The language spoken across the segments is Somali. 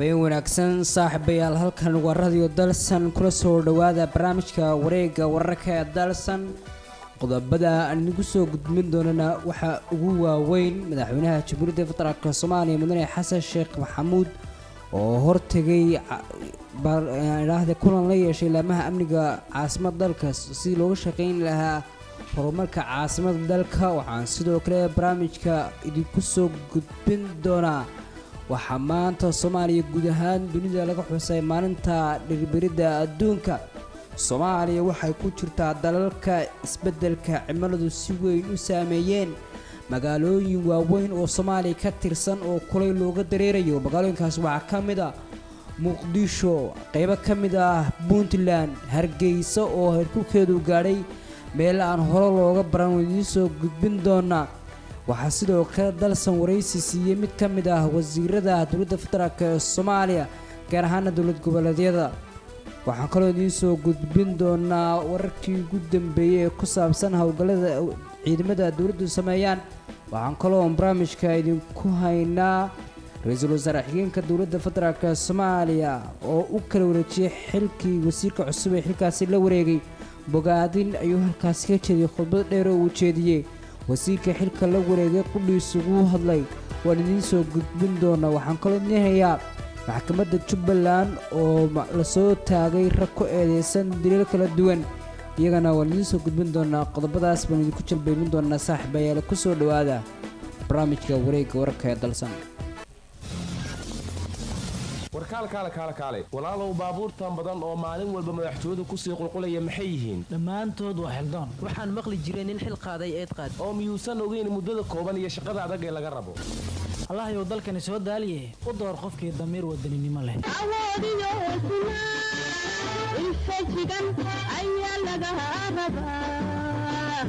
habeen wanaagsan saaxiibayaal halkan waa radio dalsan kula soo dhowaada barnaamijka wareega wararka ee dalsan qodobada aan idigu soo gudbin doonana waxaa ugu waaweyn madaxweynaha jamhuuriyadda federaalk soomaaliya mudane xasan sheekh maxamuud oo hortegay idhaahda kulan la yeeshay laamaha amniga caasimada dalka sidii looga shaqeyn lahaa horumarka caasimada dalka waxaan sidoo kale barnaamijka idinku soo gudbin doonaa waxaa maanta soomaaliya guud ahaan dunida laga xusay maalinta dhirbiridda adduunka soomaaliya waxay ku jirtaa dalalka isbeddelka cimiladu si weyn u saameeyeen magaalooyin waaweyn oo soomaaliya ka tirsan oo kulay looga dareerayo magaalooyinkaas waxaa ka mid ah muqdisho qeybo ka mid ah puntland hargeysa oo heerkulkeedu gaadhay meel aan hore looga baran idiin soo gudbin doonaa waxaa sidoo kale dalsan waraysi siiyey mid ka mid ah wasiirada dowladda federaalk ee soomaaliya gaar ahaana dowlad goboleedyada waxaan kaloo idiin soo gudbin doonaa wararkii ugu dambeeyey ee ku saabsan howlgallada ciidamada dowladdu sameeyaan waxaan kaloo barnaamijka idinku haynaa ra-iisul wasaare xigeenka dowladda federaalk ee soomaaliya oo u kala wareejiyey xilkii wasiirka cusub ee xilkaasi la wareegay bogaadin ayuu halkaasi ka jeediyey khudbad dheer oo uu jeediyey wasiirka xilka la wareegay qudhiisugu hadlay waan idiin soo gudbin doonaa waxaan kaloo idiin hayaa maxkamadda jubbaland oo lasoo taagay rag ku eedeysan daliil kala duwan iyagana waan idiin soo gudbin doonaa qodobadaas baan idinku jalbeybin doonaa saaxiibayaal ku soo dhowaada barnaamijka wareegga wararka ee dalsan warkaal kaale kaale kaale walaalow baabuurtan badan oo maalin walba madaxtooyadu kusii qulqulaya maxay yihiin dhammaantood waa xildoon waxaan maqli jiray nin xil qaaday eed qaad oo miyuusan ogeyn muddada kooban iyo shaqada adag ee laga rabo allahyow dalkani soo daaliye u door qofkii damiir wadaninimo leh awoodiyo hesnaa infajigan ayaa laga rabaa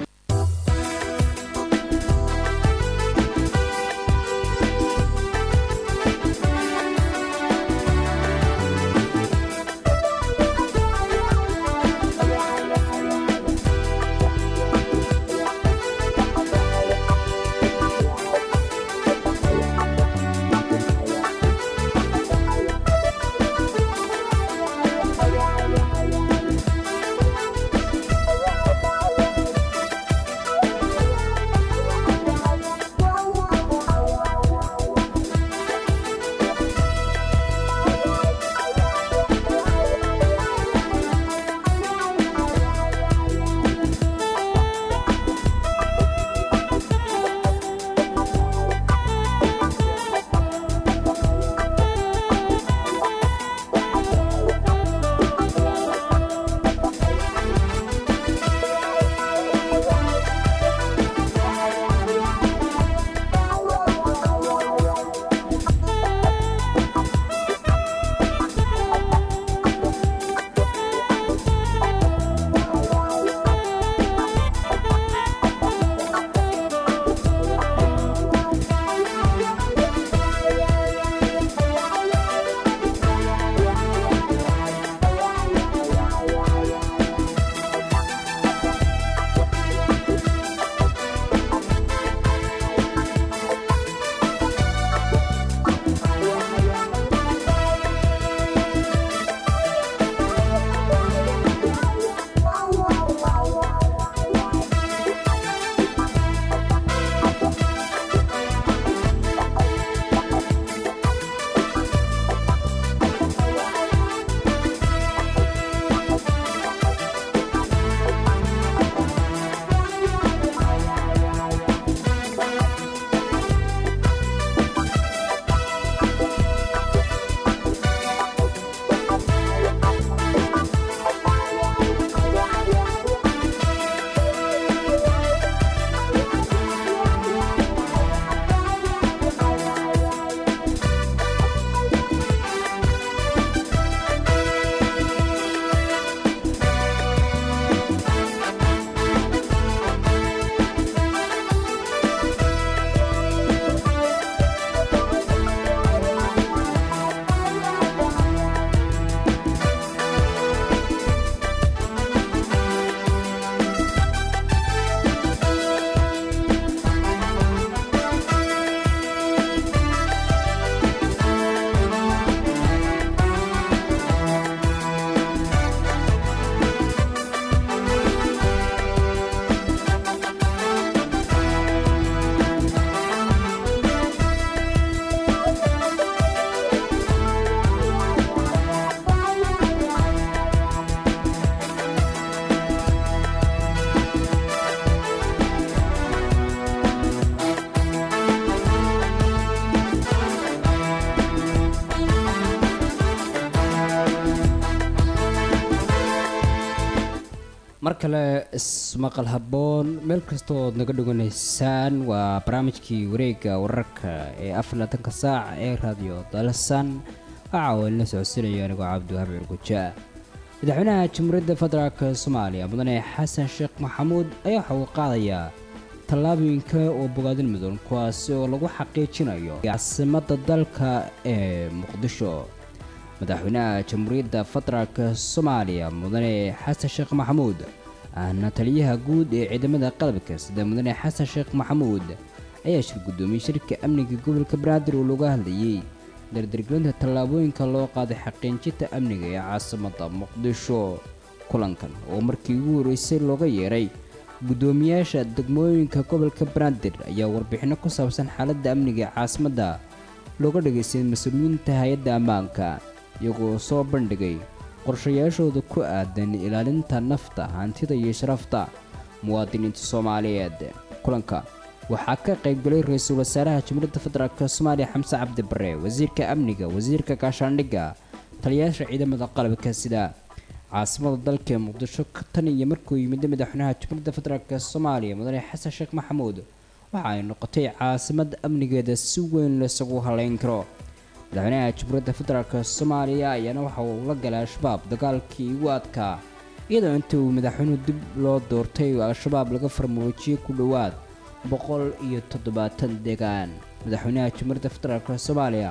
mar kale ismaqal habboon meel kasta ood naga dhoganaysaan waa barnaamijkii wareegga wararka ee afar labaatanka saac ee raadiyo dalsan waxaa uu la socodsiinaya anigoo cabdiwahaab cirguja madaxweynaha jamhuuriyadda federaalk soomaaliya mudane xasan sheekh maxamuud ayaa waxa uu qaadayaa tallaabooyinka oo bogaadin mudan kuwaasi oo lagu xaqiijinayo caasimadda dalka ee muqdisho madaxweynaha jamhuuriyadda federaalk soomaaliya mudane xasan sheekh maxamuud ahna taliyaha guud ee ciidamada qalabka sida mudane xasan sheekh maxamuud ayaa shir guddoomiyey shirka amniga gobolka banaadir oo looga hadlayey dardargelinta tallaabooyinka loo qaaday xaqiijinta amniga ee caasimadda muqdisho kulankan oo markii ugu horreysay looga yeeray guddoomiyaasha degmooyinka gobolka banaadir ayaa warbixinno ku saabsan xaaladda amniga ee caasimadda looga dhageystay mas-uuliyiinta hay-adda ammaanka iyagoo soo bandhigay qorshayaashooda ku aadan ilaalinta nafta hantida iyo sharafta muwaadiniinta soomaaliyeed kulanka waxaa ka qaybgalay ra-iisul wasaaraha jamhuuriyadda federaalk soomaaliya xamse cabdi bare wasiirka amniga wasiirka gaashaandhigga taliyayaasha ciidamada qalabka sida caasimada dalka ee muqdisho tan iyo markuu yimid madaxweynaha jamhuuriyadda federaalk soomaaliya mudane xasan sheekh maxamuud waxa ay noqotay caasimad amnigeeda si weyn laysagu haleyn karo madaxweynaha jamhuuriyadda federaalk soomaaliya ayaana waxa uu la galay al-shabaab dagaalkii ugu adkaa iyadoo intii uu madaxweynuhu dib loo doortay al-shabaab laga farmaroojiyey ku dhowaad boqol iyo toddobaatan deegaan madaxweynaha jamhuuriyadda federaalk soomaaliya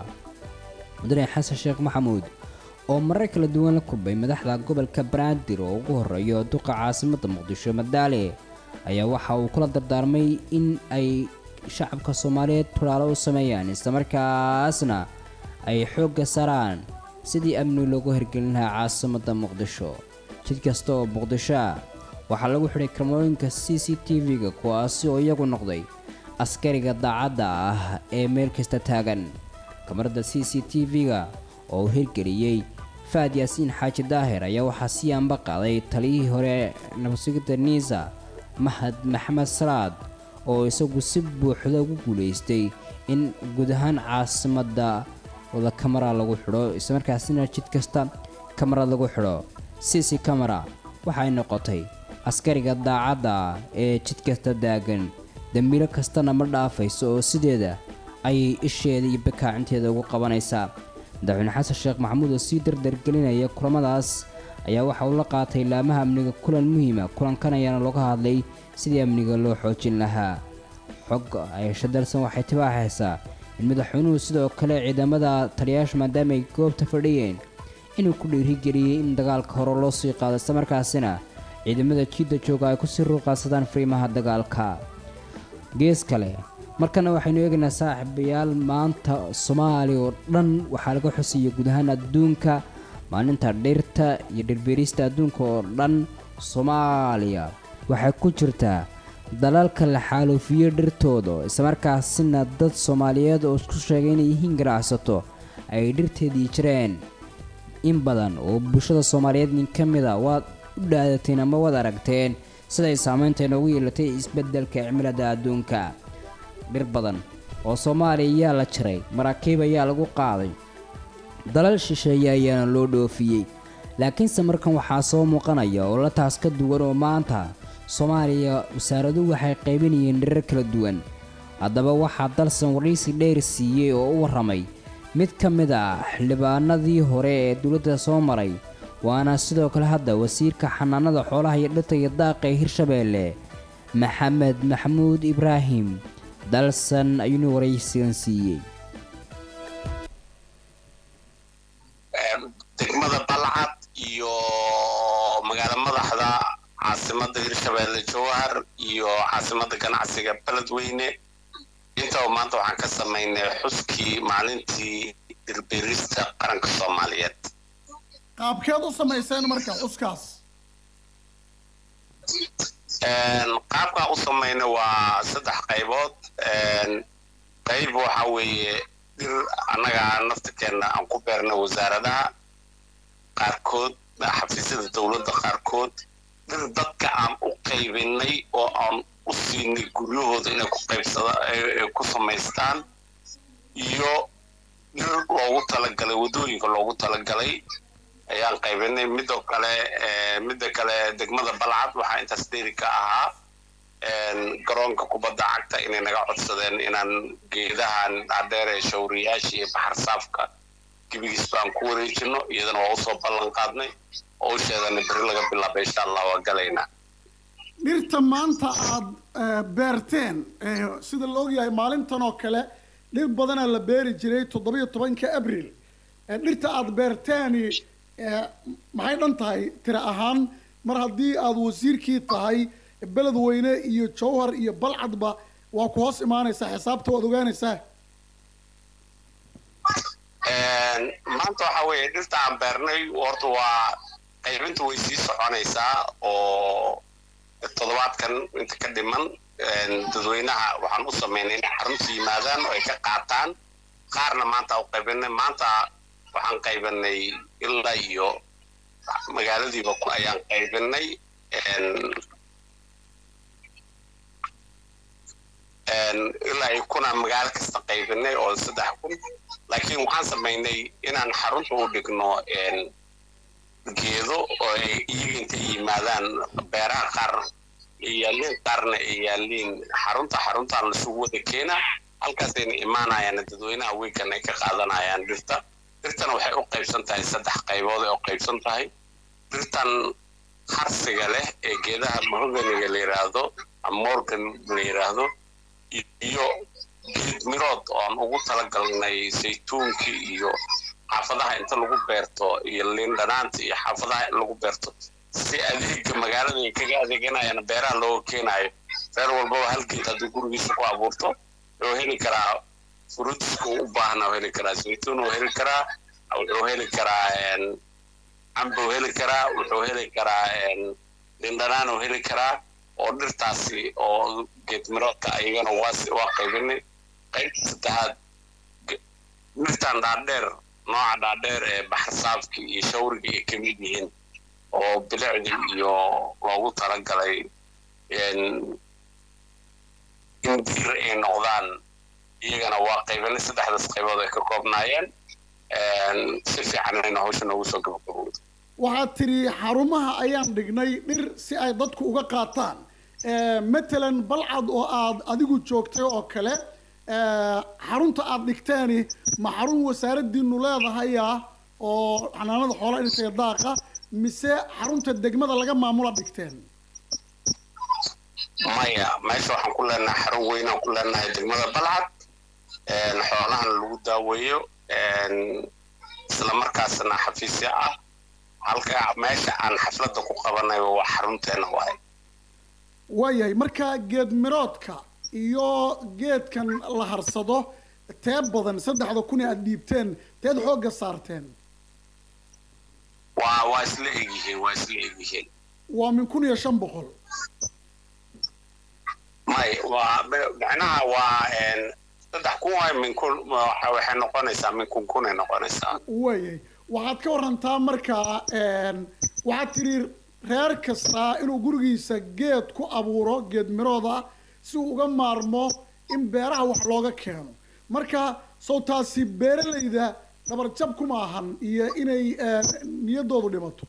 mudane xasan sheekh maxamuud oo marar kala duwan la kulmay madaxda gobolka banaadir oo ugu horeeyo duqa caasimadda muqdisho madaale ayaa waxa uu kula dardaarmay in ay shacabka soomaaliyeed tulaalo u sameeyaan islamarkaasna ay xoogga saaraan sidii amni loogu hirgelin lahaa caasimadda muqdisho jid kasta oo muqdisho ah waxaa lagu xidhay kamarooyinka c c t v-ga kuwaasi oo iyagu noqday askariga daacadda ah ee meel kasta taagan kamarada c c t v-ga oo uu hirgeliyey faad yaasiin xaaji daahir ayaa waxaa sii anba qaaday taliyihii hore nabadsugidda niisa mahad maxamed salaad oo isagu si buuxda ugu guulaystay in guud ahaan caasimadda wada kamara lagu xidho islamarkaasina jid kasta kamarad lagu xidho c c camara waxay noqotay askariga daacadda ee jid kasta daagan dembiilo kastana ma dhaafayso oo sideeda ayay isheeda iyo bakaacinteeda ugu qabanaysaa madaxweyne xasan sheekh maxamuud oo sii dardargelinaya kulamadaas ayaa waxa uu la qaatay laamaha amniga kulan muhiima kulankan ayaana looga hadlay sidii amniga loo xoojin lahaa xog ayasha dalsan waxay tibaaxaysaa in madaxweynuhu sidoo kale ciidamada taliyayaasha maadaama ay goobta fadhiyeen inuu ku dhiirigeliyey in dagaalka hore loo sii qaado islamarkaasina ciidamada jiidda jooga ay kusii ruuqaadsadaan fariimaha dagaalka gees kale markana waxaynu eegaynaa saaxiibayaal maanta soomaaliya oo dhan waxaa laga xusaya guud ahaan adduunka maalinta dhirta iyo dhirbeerista adduunka oo dhan soomaaliya waxay ku jirtaa dalalka la xaaluufiyo dhirtooda islamarkaasina dad soomaaliyeed oo isku sheegay inay yihiin ganacsato ay dhirteedii jireen in badan oo bulshada soomaaliyeed nin ka mid a waad u dhaadateen ama waad aragteen siday saameynta inoogu yeelatay isbeddelka cimilada adduunka dhir badan oo soomaaliya ayaa la jiray maraakiib ayaa lagu qaaday dalal shisheeye ayaana loo dhoofiyey laakiinse markan waxaa soo muuqanaya oo la taas ka duwan oo maanta soomaaliya wasaaraduhu waxay qaybinayeen dhirar kala duwan haddaba waxaa dalsan waraysi dheer siiyey oo u warramay mid ka mid ah xildhibaanadii hore ee dowladda soo maray waana sidoo kale hadda wasiirka xanaanada xoolaha iyo dhirta iyo daaqa ee hirshabeelle maxamed maxamuud ibraahim dalsan ayuuna waraysigan siiyey degmada balcad iyo magaala madaxda caasimada hirshabeelle jowhar iyo caasimada ganacsiga beledweyne intaba maanta waxaan ka samaynay xuskii maalintii dirbeerista qaranka soomaaliyeed qaabkeed u samayseen marka xuskaas qaabkaa u samayna waa saddex qaybood qayb waxa weeye dhir annaga naftirkeenna aan ku beerna wasaaradaha qaarkood xafiisyada dowladda qaarkood dhir dadka aan u qaybinay oo aan u siinay guryahooda inay ku qaybsada ku samaystaan iyo dhir loogu talagalay waddooyinka loogu talagalay ayaan qaybinay midoo kale eh, midda kale degmada balcad waxaa intaas dheeri ka ahaa een, garoonka kubadda cagta inay naga codsadeen inaan geedahan dhaadheer ee shawriyaasha iyo baxar saafka gebigiis baan ku wareejino iyadana waa usoo ballan qaadnay oo u sheegana beri laga bilaaba insha allah waa galaynaa dhirta maanta aad eh, beerteen eh, sida la ogyahay maalintan oo kale dhir badanaa la beeri jiray toddobiyo tobanka abril Eh, dhirta aad beerteeni eh, maxay dhan tahay tira ahaan mar haddii aad wasiirkii tahay beledweyne iyo jowhar iyo balcadba waa ku hoos imaanaysaa xisaabta waad ogaanaysaa Een, maanta waxa weeye dhirta aan beernay horta waa qaybinta way sii soconaysaa oo toddobaadkan inta ka dhiman een, dadweynaha waxaan u sameynay inay xarunta yimaadaan oo ay ka qaataan qaarna maanta u qaybinay maanta waxaan qaybinay ilaa iyo magaaladiiba ku ayaan qaybinay een, een, ilaa iyo kunaan magaalo kasta qaybinay oo saddex kun laakiin waxaan samaynay inaan xarunta u dhigno een, geedo oo ay iyaga intay yimaadaan beeraha qaar ay yaaliin qaarna ay yaaliin xarunta xaruntaan lasugu wada keena halkaasayna imaanayaan dadweynaha weekan ay ka qaadanayaan dhirta dhirtana waxay u qaybsan tahay saddex qaybood ay u qaybsan tahay dhirtan harsiga leh ee geedaha mahoganiga la yidhaahdo ama morgan la yidhaahdo iyo geed mirood oo aan ugu talagalnay saytuunkii iyo xaafadaha inta lagu beerto iyo liin dhanaanta iyo xaafadaha in lagu beerto si adeega magaalada ay kaga adeeganayaan beeraha looga keenayo reer walbaba hal geed hadduu gurigiisa ku abuurto wuxuu heli karaa fruitska uu u baahna uu heli karaa saytuun uu heli karaa wuxuu heli karaa een, cambe uu heli karaa wuxuu heli karaa een, liin dhanaan uu heli karaa oo dhirtaasi oo geed miroodka ayagana waa si- waa qaybinay qaybta saddexaad ge- dhirtan dhaadheer nooca dhaadheer ee baxar saafki iyo shawriga ay ka mid yihiin oo bilicdii iyo loogu talagalay een, in diir ay noqdaan iyagana waa qaybinay saddexdaas qaybood ay ka koobnaayeen een, si fiican ayna hawsha noogu soo gabagabowda waxaad tidhi xarumaha ayaan dhignay dhir si ay dadku uga qaataan Eh, matalan balcad oo aad adigu joogtay oo kale eh, xarunta aad dhigteeni ma xarun wasaaradiinu leedahaya oo xanaanada xoolaha dhirtaya daaqa mise xarunta degmada laga maamula dhigteen maya meesha waxaan ku leenahay xarun weynaan ku leenahay degmada balcad een, xoolahana lagu daaweeyo een, isla markaasna xafiisyo ah halka meesha aan xafladda ku qabanayo waa xarunteena waaye waayahay marka geed miroodka iyo geedkan la harsado tee badan saddexda kun ee aad dhiibteen teed xoogga saarteen waa waa isla egyihiin waa isla egyihiin waa min kun iyo shan boqol may waa me- macnaha waa een, saddex kun waay min kun waxa- waxay noqonaysaa min kun kunay noqonaysaa waayay waxaad ka warantaa markaa een, waxaad tidhi reer kastaa inuu gurigiisa geed ku abuuro geed mirooda si uu uga maarmo in beeraha wax looga keeno marka sow taasi beeralayda dhabarjab kuma ahan iyo inay een, niyaddoodu dhimato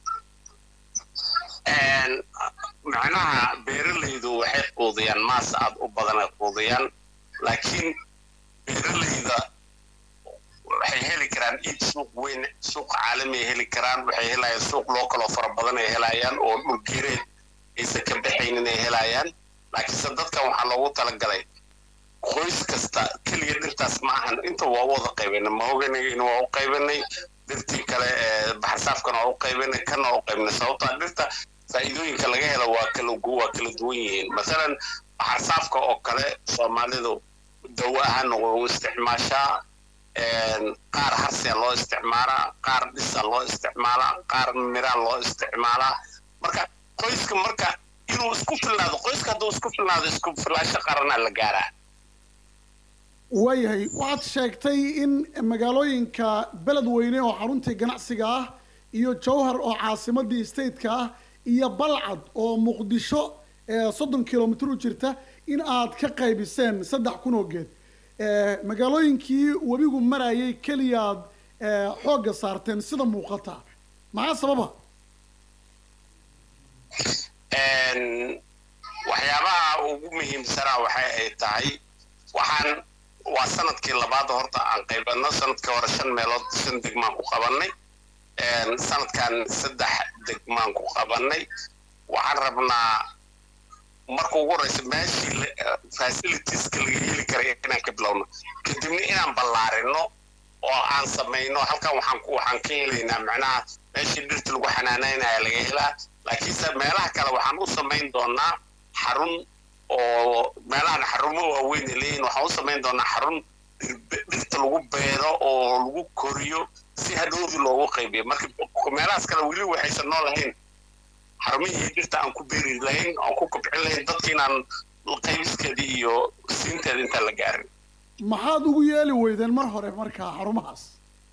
Een, macnaha beeralaydu waxay quudiyaan maas aad u badan ay quudiyaan laakiin beeralayda waxay heli karaan iib suuq weyn suuq caalami ay heli karaan waxay helayaan suuq loo kaloo fara badan ay helayaan oo dhulgeereed aysan ka baxaynin ay helayaan laakiinse dadkan waxaa loogu talagalay qoys kasta keliya dhirtaas ma ahan inta waa u wada qaybanay mahoganigayna waa u qaybanay dhirtii kale ee baxarsaafkana waa u qaybanay kana waa u qaybanay sababtaa dhirta faa'iidooyinka laga helo waa kala gu- waa kala duwan yihiin masalan baxarsaafka oo kale soomaalidu dawo ahaan waa u isticmaashaa een, qaar harsiya loo isticmaalaa qaar dhisa loo isticmaalaa qaar miraa loo isticmaalaa marka qoyska marka inuu isku filnaado qoyska hadduu isku filnaado isku filaasho qaranaa la gaaraa waayahay waxaad sheegtay in magaalooyinka beledweyne oo xaruntii ganacsiga ah iyo jowhar oo caasimadii stateka ah iyo balcad oo muqdisho ee soddon kilomitr u jirta in aad ka qaybiseen saddex kun oo geed Eh, magaalooyinkii webigu marayay keliyaad eh, xoogga saarteen sida muuqata maxaa sababa Een, waxyaabaha ugu muhiimsanaa waxay ay tahay waxaan waa sanadkii labaad horta aan qaybano sanadkii hore shan meelood shan degmaan ku qabanay Een, sanadkan saddex degmaan ku qabanay waxaan rabnaa marka ugu horeysa meeshii la- facilitieska laga heli karay inaan ka bilowno kadibna inaan ballaarino oo aan samayno halkan waxaan ku waxaan ka helaynaa macnaha meeshii dhirta lagu xanaanaynaya laga helaa laakiinse meelaha kale waxaan u samayn doonaa xarun oo meelahan xarumo waaweyn ay leeyihin waxaan u samayn doonaa xarun dhir- dhirta lagu beero oo lagu koriyo si hadhowdii loogu qaybiyo marka meelahaas kale weli waxaysan noo lahayn xarumihii dhirta aan ku beeri lahayn aan ku kobcin lahayn dadka inaan qaybiskeeda iyo siinteeda intaan la gaarin maxaad ugu yeeli weydeen mar hore markaa xarumahaas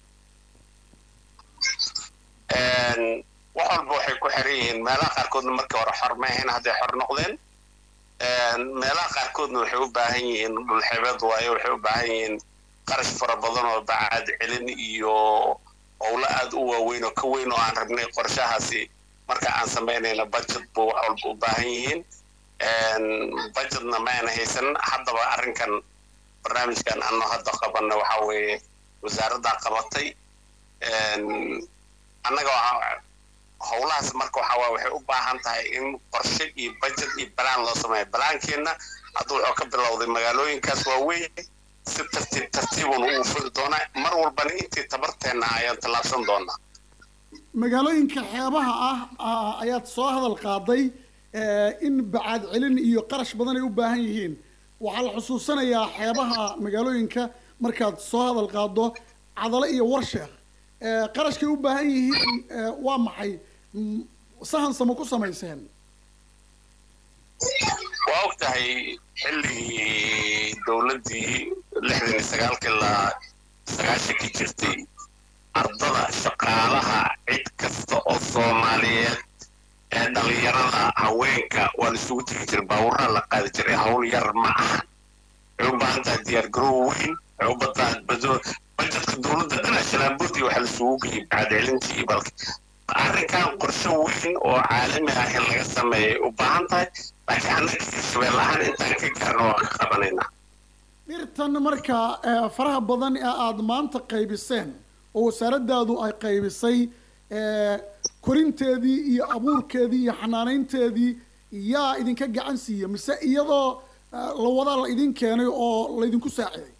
Een, wax walba waxay ku xiran yihiin meelaha qaarkoodna markii hore xor ma ahayn hadday xor noqdeen Een, meelaha qaarkoodna waxay u baahan yihiin dhulxeebeed waayo waxay u baahan yihiin qarash fara badan oo bacaad celin iyo howlo aad u waaweyn oo ka weyn oo aan rabnay qorshahaasi marka aan samaynayna budget bu wax walba u baahan yihiin Een, budgetna ma aan haysan haddaba arrinkan barnaamijkan ano hadda qabanna waxa weeye wasaaraddaa qabatay Een, annaga waxaa- howlahaas marka waxaa waay waxay u baahan tahay in qorshe iyo budget iyo balaan loo sameeyo balaankeenna hadda wuxuu ka bilowday magaalooyinkaas waaweyn si tartiib tartiibun uu furi doonaa mar walbana intii tabarteenna ayaan tallaabsan doonaa magaalooyinka xeebaha ah ah, ayaad soo hadal qaaday eh, in bacaad celin iyo qarash badan ay u baahan yihiin waxaa la xusuusanayaa xeebaha magaalooyinka markaad soo hadal qaado cadalo iyo warsheekh Eh, qarashkay u baahan yihiin eh, waa maxay Mm, sahan samo ku samayseen waa og tahay xilligii dowladdii lixdan iyo sagaalkii la sagaashankii jirtay ardada shaqaalaha cid kasta oo soomaaliyeed ee dhalinyarada haweenka waa la isugu tegi jiray baaburaa la qaadi jiray hawl yar ma aha waxay u baahan tahay diyaar garow weyn waxay u bataan bado bajetka dowladda dhana shalaanboodii waxaa la isugu geyay bacadcelintii iyo balka arrinkan qorshe weyn oo caalami ah in laga sameeyay u baahan tahay laakiin annaga hirshabeel ahaan intaan ka gaarno waan ka qabanaynaa dhirtan markaa eh, faraha badan ee aada maanta qaybiseen oo wasaaradaadu ay qaybisay eh, korinteedii iyo abuurkeedii iyo xanaanaynteedii yaa idinka gacan siiya mise iyadoo eh, la wadaa la idin keenay oo laydinku saaciday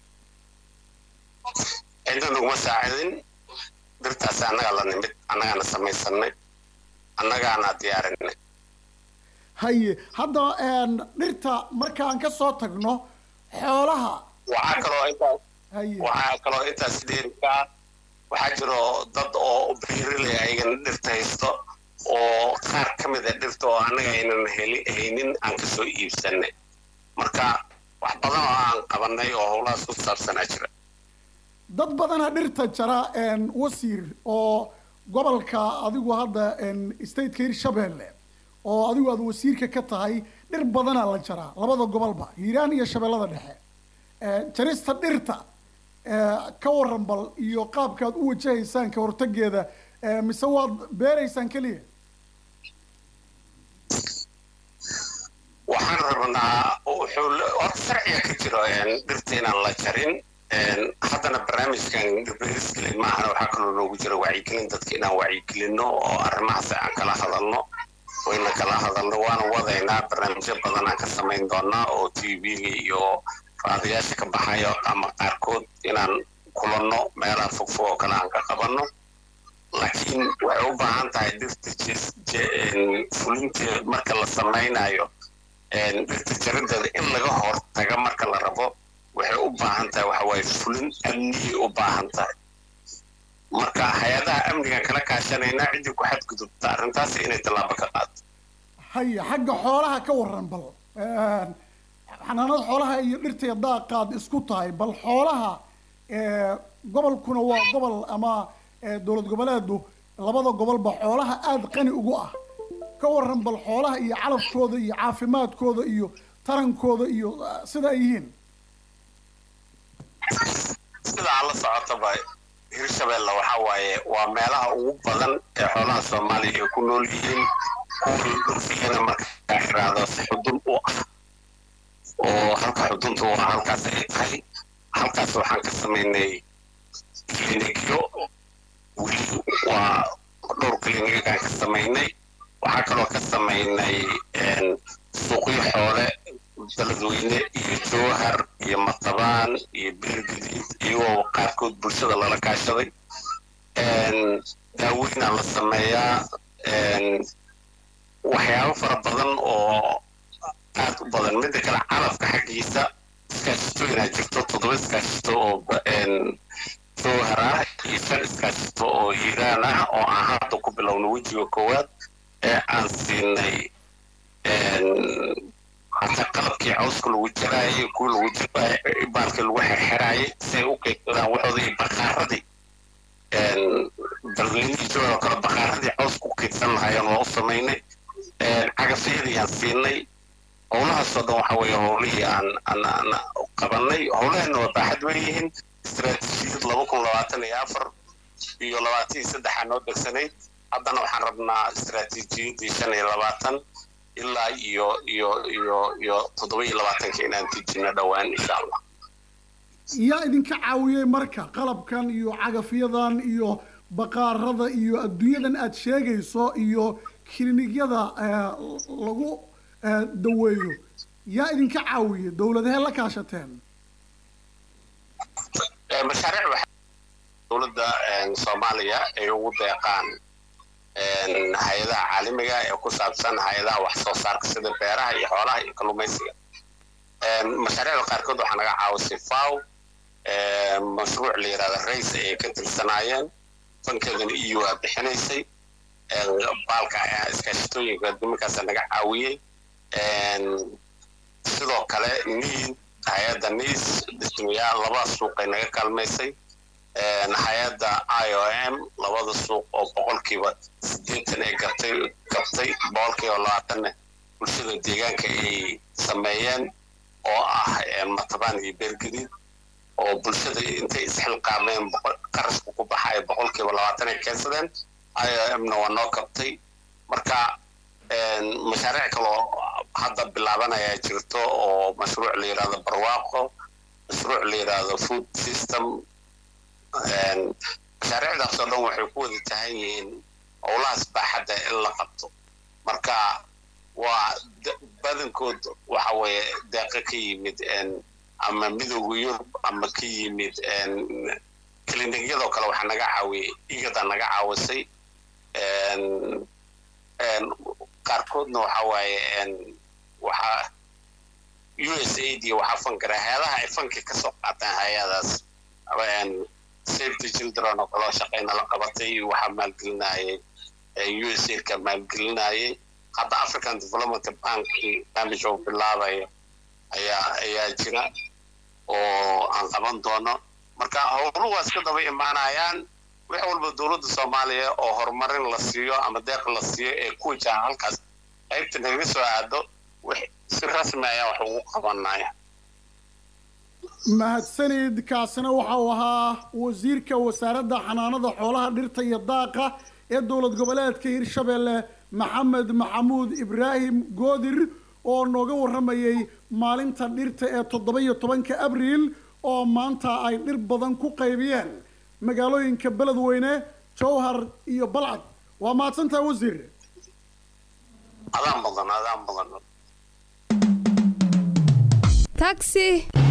cidna naguma saacidin dhirtaasi annagaa la nimid annagaana samaysanay annagaana diyaarinay haye hadda een, dhirta markaan ka soo tagno xoolaha waxaa kaloo intaas haye waxaa kaloo intaas dheerika waxaa jiro dad oo beeraley ayagana dhirta haysto oo qaar ka mid a dhirta oo annaga aynan heli haynin aan kasoo iibsanay marka wax badan oo aan qabanay oo howlahaas ku saabsanaa jira dad badana dhirta jara een, wasiir oo gobolka adigu hadda een, stateka hirshabeelle oo adigu aad wasiirka ka tahay dhir badanaa la jaraa labada gobolba hiiraan iyo shabeellada dhexe Eh, jarista dhirta eh, ka waran bal iyo qaabkaad u wajahaysaan ka hortageeda eh, mise waad beeraysaan keliya waxaan rabnaa wuxuu le- horta sharciga ka jiro een, dhirta inaan la jarin een, haddana barnaamijkan dhirbeeriskale maahana waxaa kaloo loogu jira wacyigelin dadka inaan wacyigelino oo arrimahaas aan kala hadalno wayna kala hadalno waana wadaynaa barnaamijyo badan aan ka samayn doonaa oo t v-ga iyo raadiyaasha ka baxayo ama qaarkood inaan kulanno meelaha fogfog oo kale aan ka qabanno laakiin waxay u baahan tahay dhirta jes- je- een, fulinteed marka la samaynayo een, dhirta jarideeda in laga hortaga marka la rabo waxay u baahan tahay waxa waaye fulin amniyay u baahan tahay marka hay-adaha amnigan kala kaashanaynaa ciddii ku xadgudubta arrintaas inay tallaabo ka qaato haye xagga xoolaha ka waran bal Een, xanaanada xoolaha iyo dhirta daaqaad isku tahay bal xoolaha eh, gobolkuna waa gobol ama eh, dowlad goboleedu labada gobolba xoolaha aada qani ugu ah ka waran bal xoolaha iyo calafkooda iyo caafimaadkooda iyo tarankooda iyo eh, sida ay yihiin sidaa la socotaba hirshabelle waxa waaye waa meelaha ugu badan ee xoolaha soomaaliya ay ku nool yihiin kuwii dhulfiyana markaa xiraado si xudun u ah oo halka xuduntu waa halkaas ay tahay halkaas waxaan ka samaynay klinikyo weli waa dhowr klinikaan ka samaynay waxaa kaloo ka samaynay suuqyo xoole beledweyne iyo jowhar iyo matabaan iyo beergadiid iyagoo qaarkood bulshada lala kaashaday daaweynaa la sameeyaa waxyaabo fara badan oo aad u badan midda kale calafka xaggiisa iskaashitooyinaa jirto toddoba iskaashito oo jowhar ah iyo shan iskaashito oo hiiraan ah oo aan hadda ku bilowno wejiga koowaad ee aan siinay hata qalabkii cawska lagu jaraayay kuwii lagu jaraayay baalkii lagu xirxiraayay si ay u keydsadaan waxooda iyo bakaaradii dalweynihii jooga oo kale bakaaradii cawska u keydsan lahaayeen waa u samaynay cagafyadii aan siinay howlahaasoo dhan waxa weeye howlihii aan aan aan qabanay howlaheena waa baaxad weeyihiin istaraatiijiyad laba kun labaatan iyo afar iyo labaatan iyo saddexaa noo degsanayd haddana waxaan rabnaa istaraatiijiyaddii shan iyo labaatan ilaa iyo iyo iyo iyo toddoba iyo labaatanka inaan dejino dhowaan insha allah yaa idinka caawiyey marka qalabkan iyo cagafyadan iyo baqaarada iyo adduunyadan aad sheegayso iyo kiliinyada lagu daweeyo yaa idinka caawiyey dowladahee la kaashateen mashaariic waxa dowladda soomaaliya ay ugu deeqaan hay-adaha caalamiga ee ku saabsan hay-adaha wax soo saarka sida beeraha iyo xoolaha iyo kalluumaysiga mashaariicda qaarkood waxaa naga caawisay faw mashruuc la yidhahda rays ayay ka tirsanaayeen fankeedana eu aa bixinaysay baalka iskaashitooyinka duminkaasa naga caawiyey sidoo kale niid hay-adda niis dhismayaal laba suuqay naga kaalmaysay hay-adda i o m labada suuq oo boqolkiiba siddeetan ay gabtay gabtay boqolkiiba labaatanna bulshada deegaanka ay sameeyeen oo ah matabaan iyo beergadiid oo bulshada intay isxilqaameen qarashka ku baxaya boqolkiiba labaatan ay keensadeen i o m na waa noo kabtay marka mashaariic kaloo hadda bilaabanayaa jirto oo mashruuc la yidhahdo barwaaqo mashruuc la yidhahdo food system mashaariicdaas oo dhan waxay ku wada tahan yihiin howlahaas baaxadda in la qabto marka waa badankood waxa weeye deeqo ka yimid ama midowga yurub ama ka yimid klinigyadoo kale waxaa naga caawiyey igada naga caawisay qaarkoodna waxa waaye waxaa u s aid iyo waxaa fankara hay-adaha ay fanki ka soo qaataan hay-adaas save the children oo kaloo shaqayna la qabatay waxaa maalgelinayay u s aidka maalgelinayay hadda african development bank barnaamij oo bilaabaya ayaa ayaa jira oo aan qaban doono marka howluhu waa iska daba imaanayaan wax walba dowladda soomaaliya oo horumarin la siiyo ama deeq la siiyo ee ku wajahan halkaas qaybta nagaga soo aado si rasmi ayaan wax ugu qabanaya mahadsanid kaasina waxa uu ahaa wasiirka wasaaradda xanaanada xoolaha dhirta iyo daaqa ee dowlad goboleedka hirshabelle maxamed maxamuud ibraahim goodir oo nooga warramayay maalinta dhirta ee toddoba iyo tobanka abriil oo maanta ay dhir badan ku qaybiyeen magaalooyinka beledweyne jowhar iyo balcad waa mahadsantaha wasiir adaan mudan adaan mudan taxi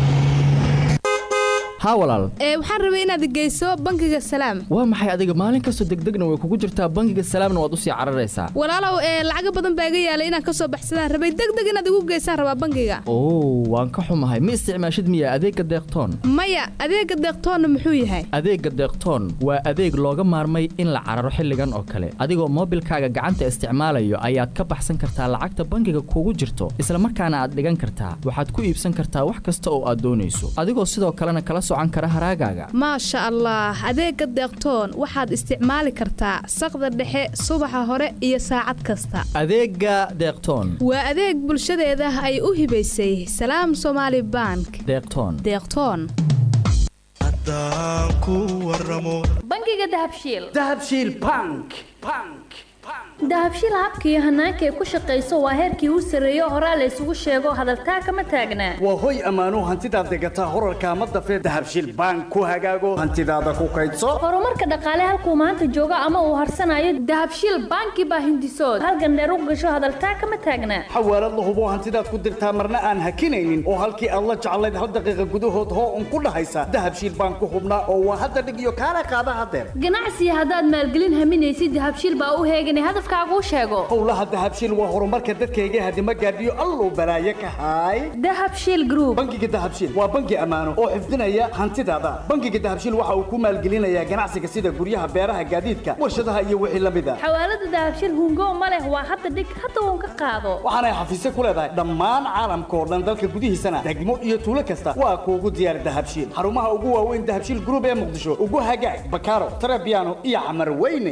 haa walaal ee waxaan rabay inaad geyso bangiga salaam waa maxay adiga maalin kastoo degdegna way kugu jirtaa bangiga salaamna waad usii cararaysaa walaalow ee lacaga badan baa iga yaalay inaan kasoo baxsadaan rabay degdeg inaad igu geysaan rabaa bangiga oo waan ka xumahay ma isticmaashid miya adeegga deeqtoon maya adeega deeqtoonna muxuu yahay adeegga deeqtoon waa adeeg looga maarmay in la cararo xilligan oo kale adigoo moobilkaaga gacanta isticmaalayo ayaad ka baxsan kartaa lacagta bangiga kugu jirto isla markaana aad dhigan kartaa waxaad ku iibsan kartaa wax kasta oo aad doonayso adigoo sidoo kalena kala socan kara haraagaaga maasha allah adeega deeqtoon waxaad isticmaali kartaa saqda dhexe subaxa hore iyo saacad kasta adeegga deeqtoon waa adeeg bulshadeeda ay u hibaysay salaam somaali bank deeqtoon deeqtoon haddaan ku waramo bangiga dahabshiil dahabshiil bank bank dahabshiil habka iyo hanaanka ay ku shaqayso waa heerkii u sarreeyo horaa la isugu sheego hadaltaa kama taagnaa waa hoy ammaano hantidaad degataa horarka ama dafee dahabshiil bank ku hagaago hantidaada ku kaydso horumarka dhaqaale halkuu maanta joogo ama uu harsanayo dahabshiil banki baa hindisood halgandheer u gasho hadaltaa kama taagnaa xawaalad la hubo hantidaad ku dirtaa marna aan hakinaynin oo halkii aad la jeclayd hal daqiiqa gudahood hoo un ku dhahaysa dahabshiil bank ku hubnaa oo waa hadda dhig iyo kaala qaada hadeer ganacsiga haddaad maalgelin haminaysid dahabshiil baa u heeganay hadafkaaguu sheego howlaha dahabshiil waa horumarka dadkayga hadima gaadhiyo alluu balaaye ka haay dahabshiil group bangiga dahabshiil waa bangi ammaano oo xifdinaya hantidaada bangiga dahabshiil waxa uu ku maalgelinayaa ganacsiga sida guryaha beeraha gaadiidka warshadaha iyo wixii la mid a xawaalada dahabshiil hungo ma leh waa hadda dhig hadda uun ka qaado waxaanay xafiisyo ku leedahay dhammaan caalamka oo dhan dalka gudihiisana degmo iyo tuulo kasta waa kuugu diyaar dahabshiil xarumaha ugu waaweyn dahabshiil group ee muqdisho ugu hagaag bakaaro tarabiano iyo camar weyne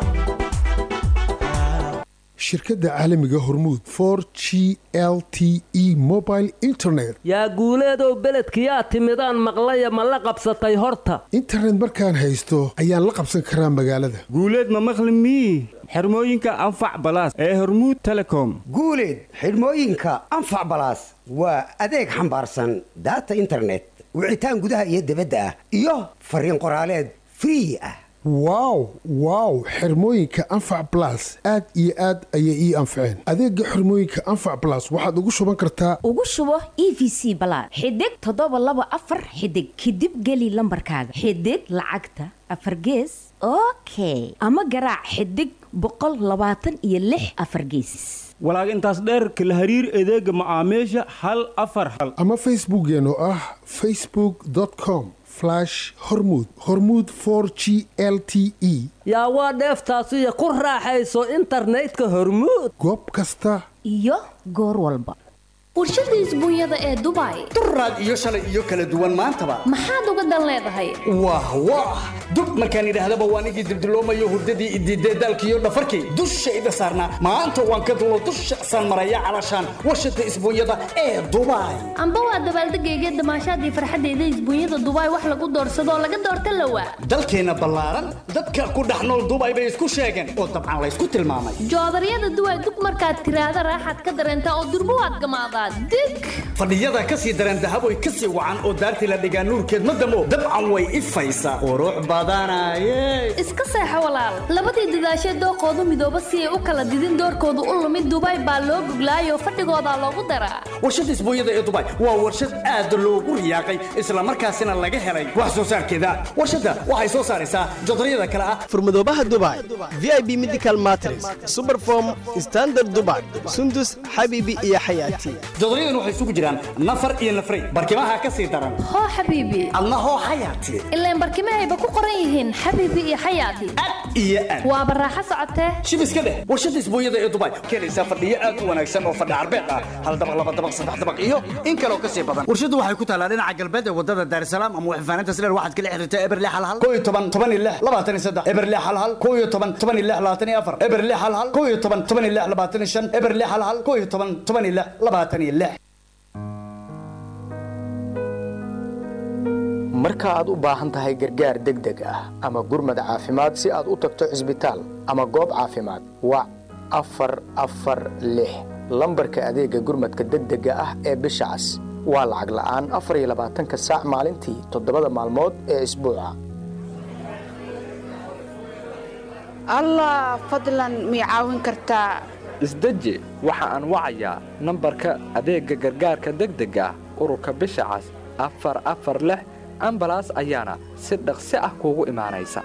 shirkadda caalamiga hormuud for g l t e mobile internet yaa guuleedow beledkiyaa timidaan maqlaya ma la qabsatay horta internet markaan haysto ayaan la qabsan karaa magaalada guuleed ma maqli mii xirmooyinka anfac balaas ee hormuud telecom guuleed xidhmooyinka anfac balaas waa adeeg xambaarsan daata internet wicitaan gudaha iyo dibadda ah iyo fariin qoraaleed free ah wow wow xirmooyinka anfac balas aad iyo aad ayay ii anfaceen adeega xirmooyinka anfac balas waxaad ugu shuban kartaa ugu shubo e v c balaad xidig toddoba laba afar xidig kadib geli lambarkaaga xidig lacagta afar gees okay ama garaac xidig boqol labaatan iyo lix afar geesis walaag intaas dheerka la hariir adeega macaamiisha hal afar hal ama facebookeen oo ah facebook com hormud hormud for g l t e yaa waa dheeftaasiyo ku raaxayso internetka hormuud goob kasta iyo goor walba warshada isbuunyada ee dubai duraad iyo shalay iyo kala duwan maantaba maxaad uga dan leedahay wah wah dub markaan idhaahdaba waan igii dibdiloomayo hurdadii idiidee daalkiiyo dhafarkii dushayda saarnaa maanta waan ka dulo dusha san maraya calashaan warshada isbuunyada ee dubai amba waa dabaaldegayga damaashaadii farxadeyda isbuunyada dubai wax lagu doorsadoo laga doorta lawaa dalkeenna ballaaran dadka ku dhex nool dubai bay isku sheegeen oo dabcan laysku tilmaamay joodaryada duway dub markaad tiraahda raaxaad ka dareentaa oo durbo waad gamaadaa dig fadhiyada ka sii dareen dahaboy ka sii wacan oo daartii la dhigaa nuurkeed ma damo dabcan way ifaysaa qurux badanaye iska seexo walaal labadii dadaashee dooqoodu midooba si ay u kala didin doorkoodu u lumid dubai baa loo guglaayoo fadhigoodaa loogu daraa warshada isbuunyada ee dubai waa warshad aad loogu riyaaqay islamarkaasina laga helay wax soo saarkeeda warshadda waxay soo saaraysaa jodaryada kale ah furmadoobaha dubai v i b medical matres superform standard dubai sundus xabiibi iyo xayaati jodoryadan waxay isugu jiraan nafar iyo nafray barkimaha ka sii daran hoo xabiibi adna hoo xayaati ilaan barkimahayba ku qoran yihiin xabiibi iyo xayaati iyo aad waaba raaxo socotee shibiska dheh warshada isbuunyada ee dubai keenaysaa fadhiyo aad u wanaagsan oo fadhi carbeed ah hal dabaq laba dabaq saddex dabaq iyo in kaloo ka sii badan warshaddu waxay ku taalaa dhinaca galbeed ee wadada daarisalaam ama waxfaanaynta sileer waxaad kala xiriirtaa eberle hal hal koo iyo toban toban iyo lix labaatan iyo saddex eberle hal hal koo iyo toban toban iyo lix labaatan iyo afar eberle hal hal koo iyo toban toban iyo lix labaatan iyo shan eberle hal hal koo iyo toban toban iyo lix labaatan iyo lix marka aad u baahan tahay gargaar degdeg ah ama gurmad caafimaad si aad u tagto cisbitaal ama goob caafimaad wac afar afar lix lambarka adeega gurmadka degdega ah ee bisha cas waa lacag la'aan afar iyo labaatanka saac maalintii toddobada maalmood ee isbuuca allah fadlan mii caawin kartaa isdeji waxa aan wacayaa nambarka adeegga gargaarka degdega ah ururka bisha cas afar afar lix ambalaas ayaana si dhaqsi ah kuugu imaanaysa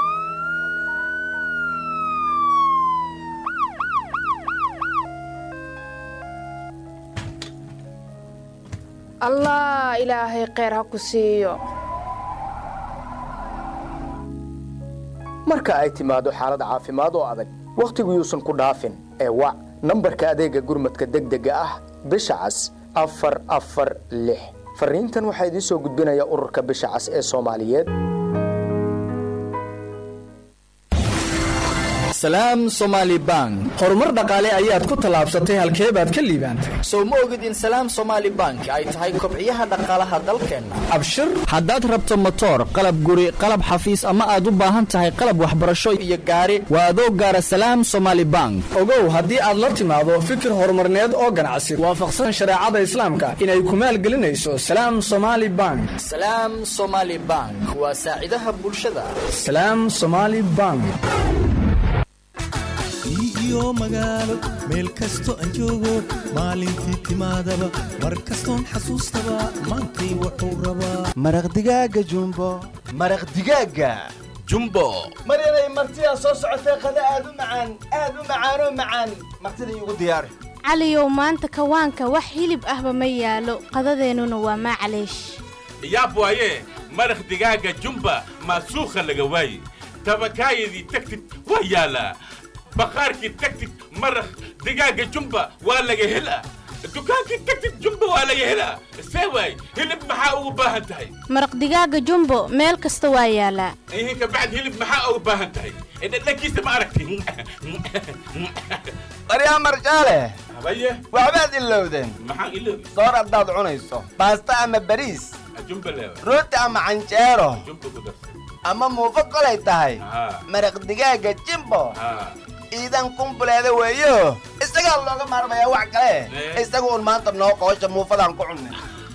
allah ilaahay kheyr ha ku siiyo marka ay timaado xaalad caafimaad oo adag wakhtigu yuusan ku dhaafin ee wac nambarka adeegga gurmadka degdega ah bisha cas afar afar lix fariintan waxaa idiin soo gudbinaya ururka bisha cas ee soomaaliyeed salaam somaali bank horumar dhaqaale ayaad ku tallaabsatay halkee baad ka liibaantay sow ma ogid in salaam somaali bank ay tahay kobciyaha dhaqaalaha dalkeenna abshir haddaad rabto motoor qalab guri qalab xafiis ama aad u baahan tahay qalab waxbarasho iyo gaari waa adoo gaara salaam somaali bank ogow haddii aad la timaado fikir horumarneed oo ganacsi waafaqsan shareecada islaamka inay ku maalgelinayso salaam somaali bank salaam somaali bank waa saacidaha bulshada salaam somaali bank iyo magaalo meel kasto aan joogo maalintii timaadaba mar kastoon xasuustaba maantay wuxuu rabaa maraq digaaga jumbo maraq digaaga jumbo maryanay martidaa soo socotee qada aad u macaan aad u macaanoo macaan martida iigu diyaari caliyow maanta kawaanka wax hilib ahba ma yaalo qadadeennuna waa maclaysh yaab waaye maraq digaaga jumba maasuukha laga waaye tabakaayadii tagtid waa yaalaa bakhaarkii tagtid maraq digaaga jumba waa laga helaa dukaankii tagtid jumba waa laga helaa see waay hilib maxaa ugu baahan tahay maraq digaaga jumbo meel kasta waa yaalaa ihinka bacd hilib maxaa ugu baahan tahay dhadhankiisa ma aragti maryaa marjaale habaye waxbaad ilowdeen maxaan iloobi soor haddaad cunayso baasta ama bariis jumba leewa rooti ama canjeero jumba ku darsa ama muufo kolay tahay haa maraq digaaga jimbo haa iidan kumbuleeda weeyo isagaa looga maarmayaa wax kale Eh. isaga un maanta noo qoosha muufadaan ku cunnay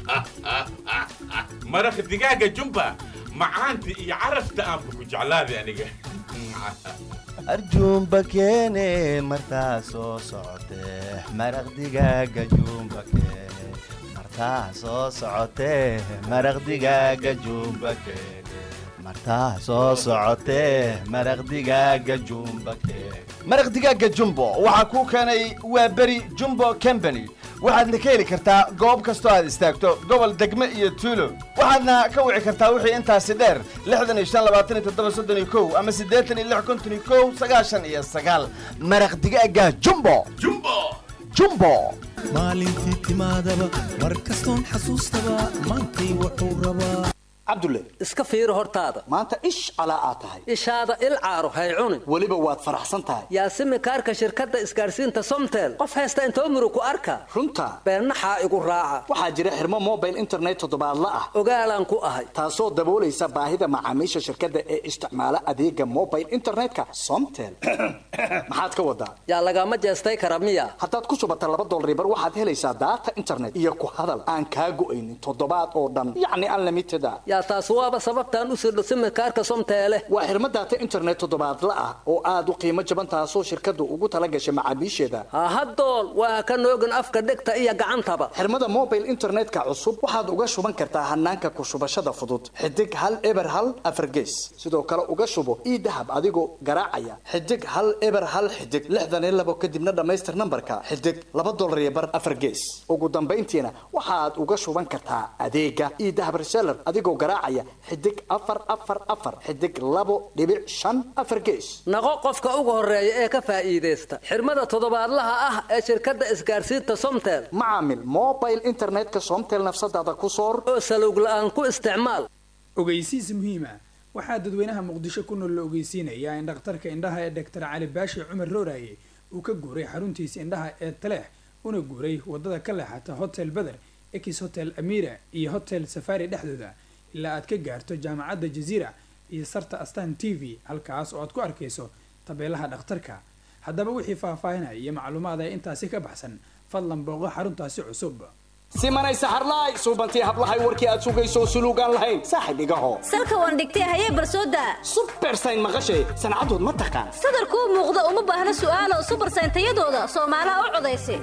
maraq digaaga jumba macaanta iyo carafta aanba ku jeclaaday aniga arjuumba keene martaa soo socotee maraq digaaga juumba keene martaa soo socotee maraq digaaga juumba keene martaa soo socotee maraq digaaga juumba keene maraq digaaga jumbo waxaa kuu keenay waa beri jumbo company waxaadna ka heli kartaa goob kastoo aad istaagto gobol degme iyo tuulo waxaadna ka wici kartaa wixii intaasi dheer lixdan iyo shan labaatan iyo toddoba soddon iyo kow ama siddeetan iyo lix konton iyo kow sagaashan iyo sagaal maraq digaaga jumbo jumbo jumbo maalintii timaadaba mar kastoon xasuustaba maantay wuxuu rabaa cabdulle iska fiiri hortaada maanta ish calaa aad tahay ishaada il caaro hay cunin weliba waad faraxsan tahay yaasimi kaarka shirkadda isgaarsiinta somtel qof haysta intoo muru ku arka runta beennaxaa igu raaca waxaa jira xirmo mobile internet toddobaadla ah ogaalaan ku ahay taasoo daboolaysa baahida macaamiisha shirkadda ee isticmaala adeega mobile internetka somtel maxaad ka wadaa yaa lagama jeestay kara miya haddaad ku shubata laba dolaribar waxaad helaysaa daata internet iyo ku hadal aan kaa go'aynin toddobaad oo dhan yacni unlimited ah yaa taas waaba sababtaan u sirdho simikaarka somteele waa xirmo daata internet toddobaadla ah oo aad u qiimo jaban taasoo shirkaddu ugu tala gashay macaamiisheeda hahadool waa ka noogin afka dhegta iyo gacantaba xirmada mobile internetka cusub waxaad uga shuban kartaa hanaanka ku shubashada fudud xidig hal eber hal afargees sidoo kale uga shubo ii dahab adigoo garaacaya xidig hal eber hal xidig lixdan iyo labo kadibna dhammaystir nambarka xidig laba dolar iyo bar afargees ugu dambayntiina waxaad uga shuban kartaa adeega ii dahab reseller adigoo garaacaya xidig afar afar afar xidig labo dhibic shan afar gees naqo qofka ugu horeeya ee ka faa'iidaysta xirmada toddobaadlaha ah ee shirkadda isgaarsiinta somtel macaamil mobile internetka somtel nafsadaada ku soor oo salowg la'aan ku isticmaal ogeysiis muhiima waxaa dadweynaha muqdisho ku nool la ogeysiinayaa in dhakhtarka indhaha ee doctor cali baashi cumar rooraye uu ka guuray xaruntiisa indhaha ee taleex una guuray wadada ka leexata hotel beder ex hotel amira iyo hotel safari dhexdooda ilaa aad ka gaarto jaamacadda jaziira iyo sarta astan t v halkaas oo aad ku arkayso tabeelaha dhakhtarka haddaba wixii faahfaahinaya iyo macluumaada intaasi ka baxsan fadlan booqo xaruntaasi cusub simanay saxarlaay suubantii hablahay warkii aad sugayso suluugaan lahayn saaxib igaho salka waan dhigtay hayee barsooda subersayn maqashay sancadood ma taqaan sadarkuu muuqda uma baahna su'aalo subersayn tayadooda soomaalaha u codaysa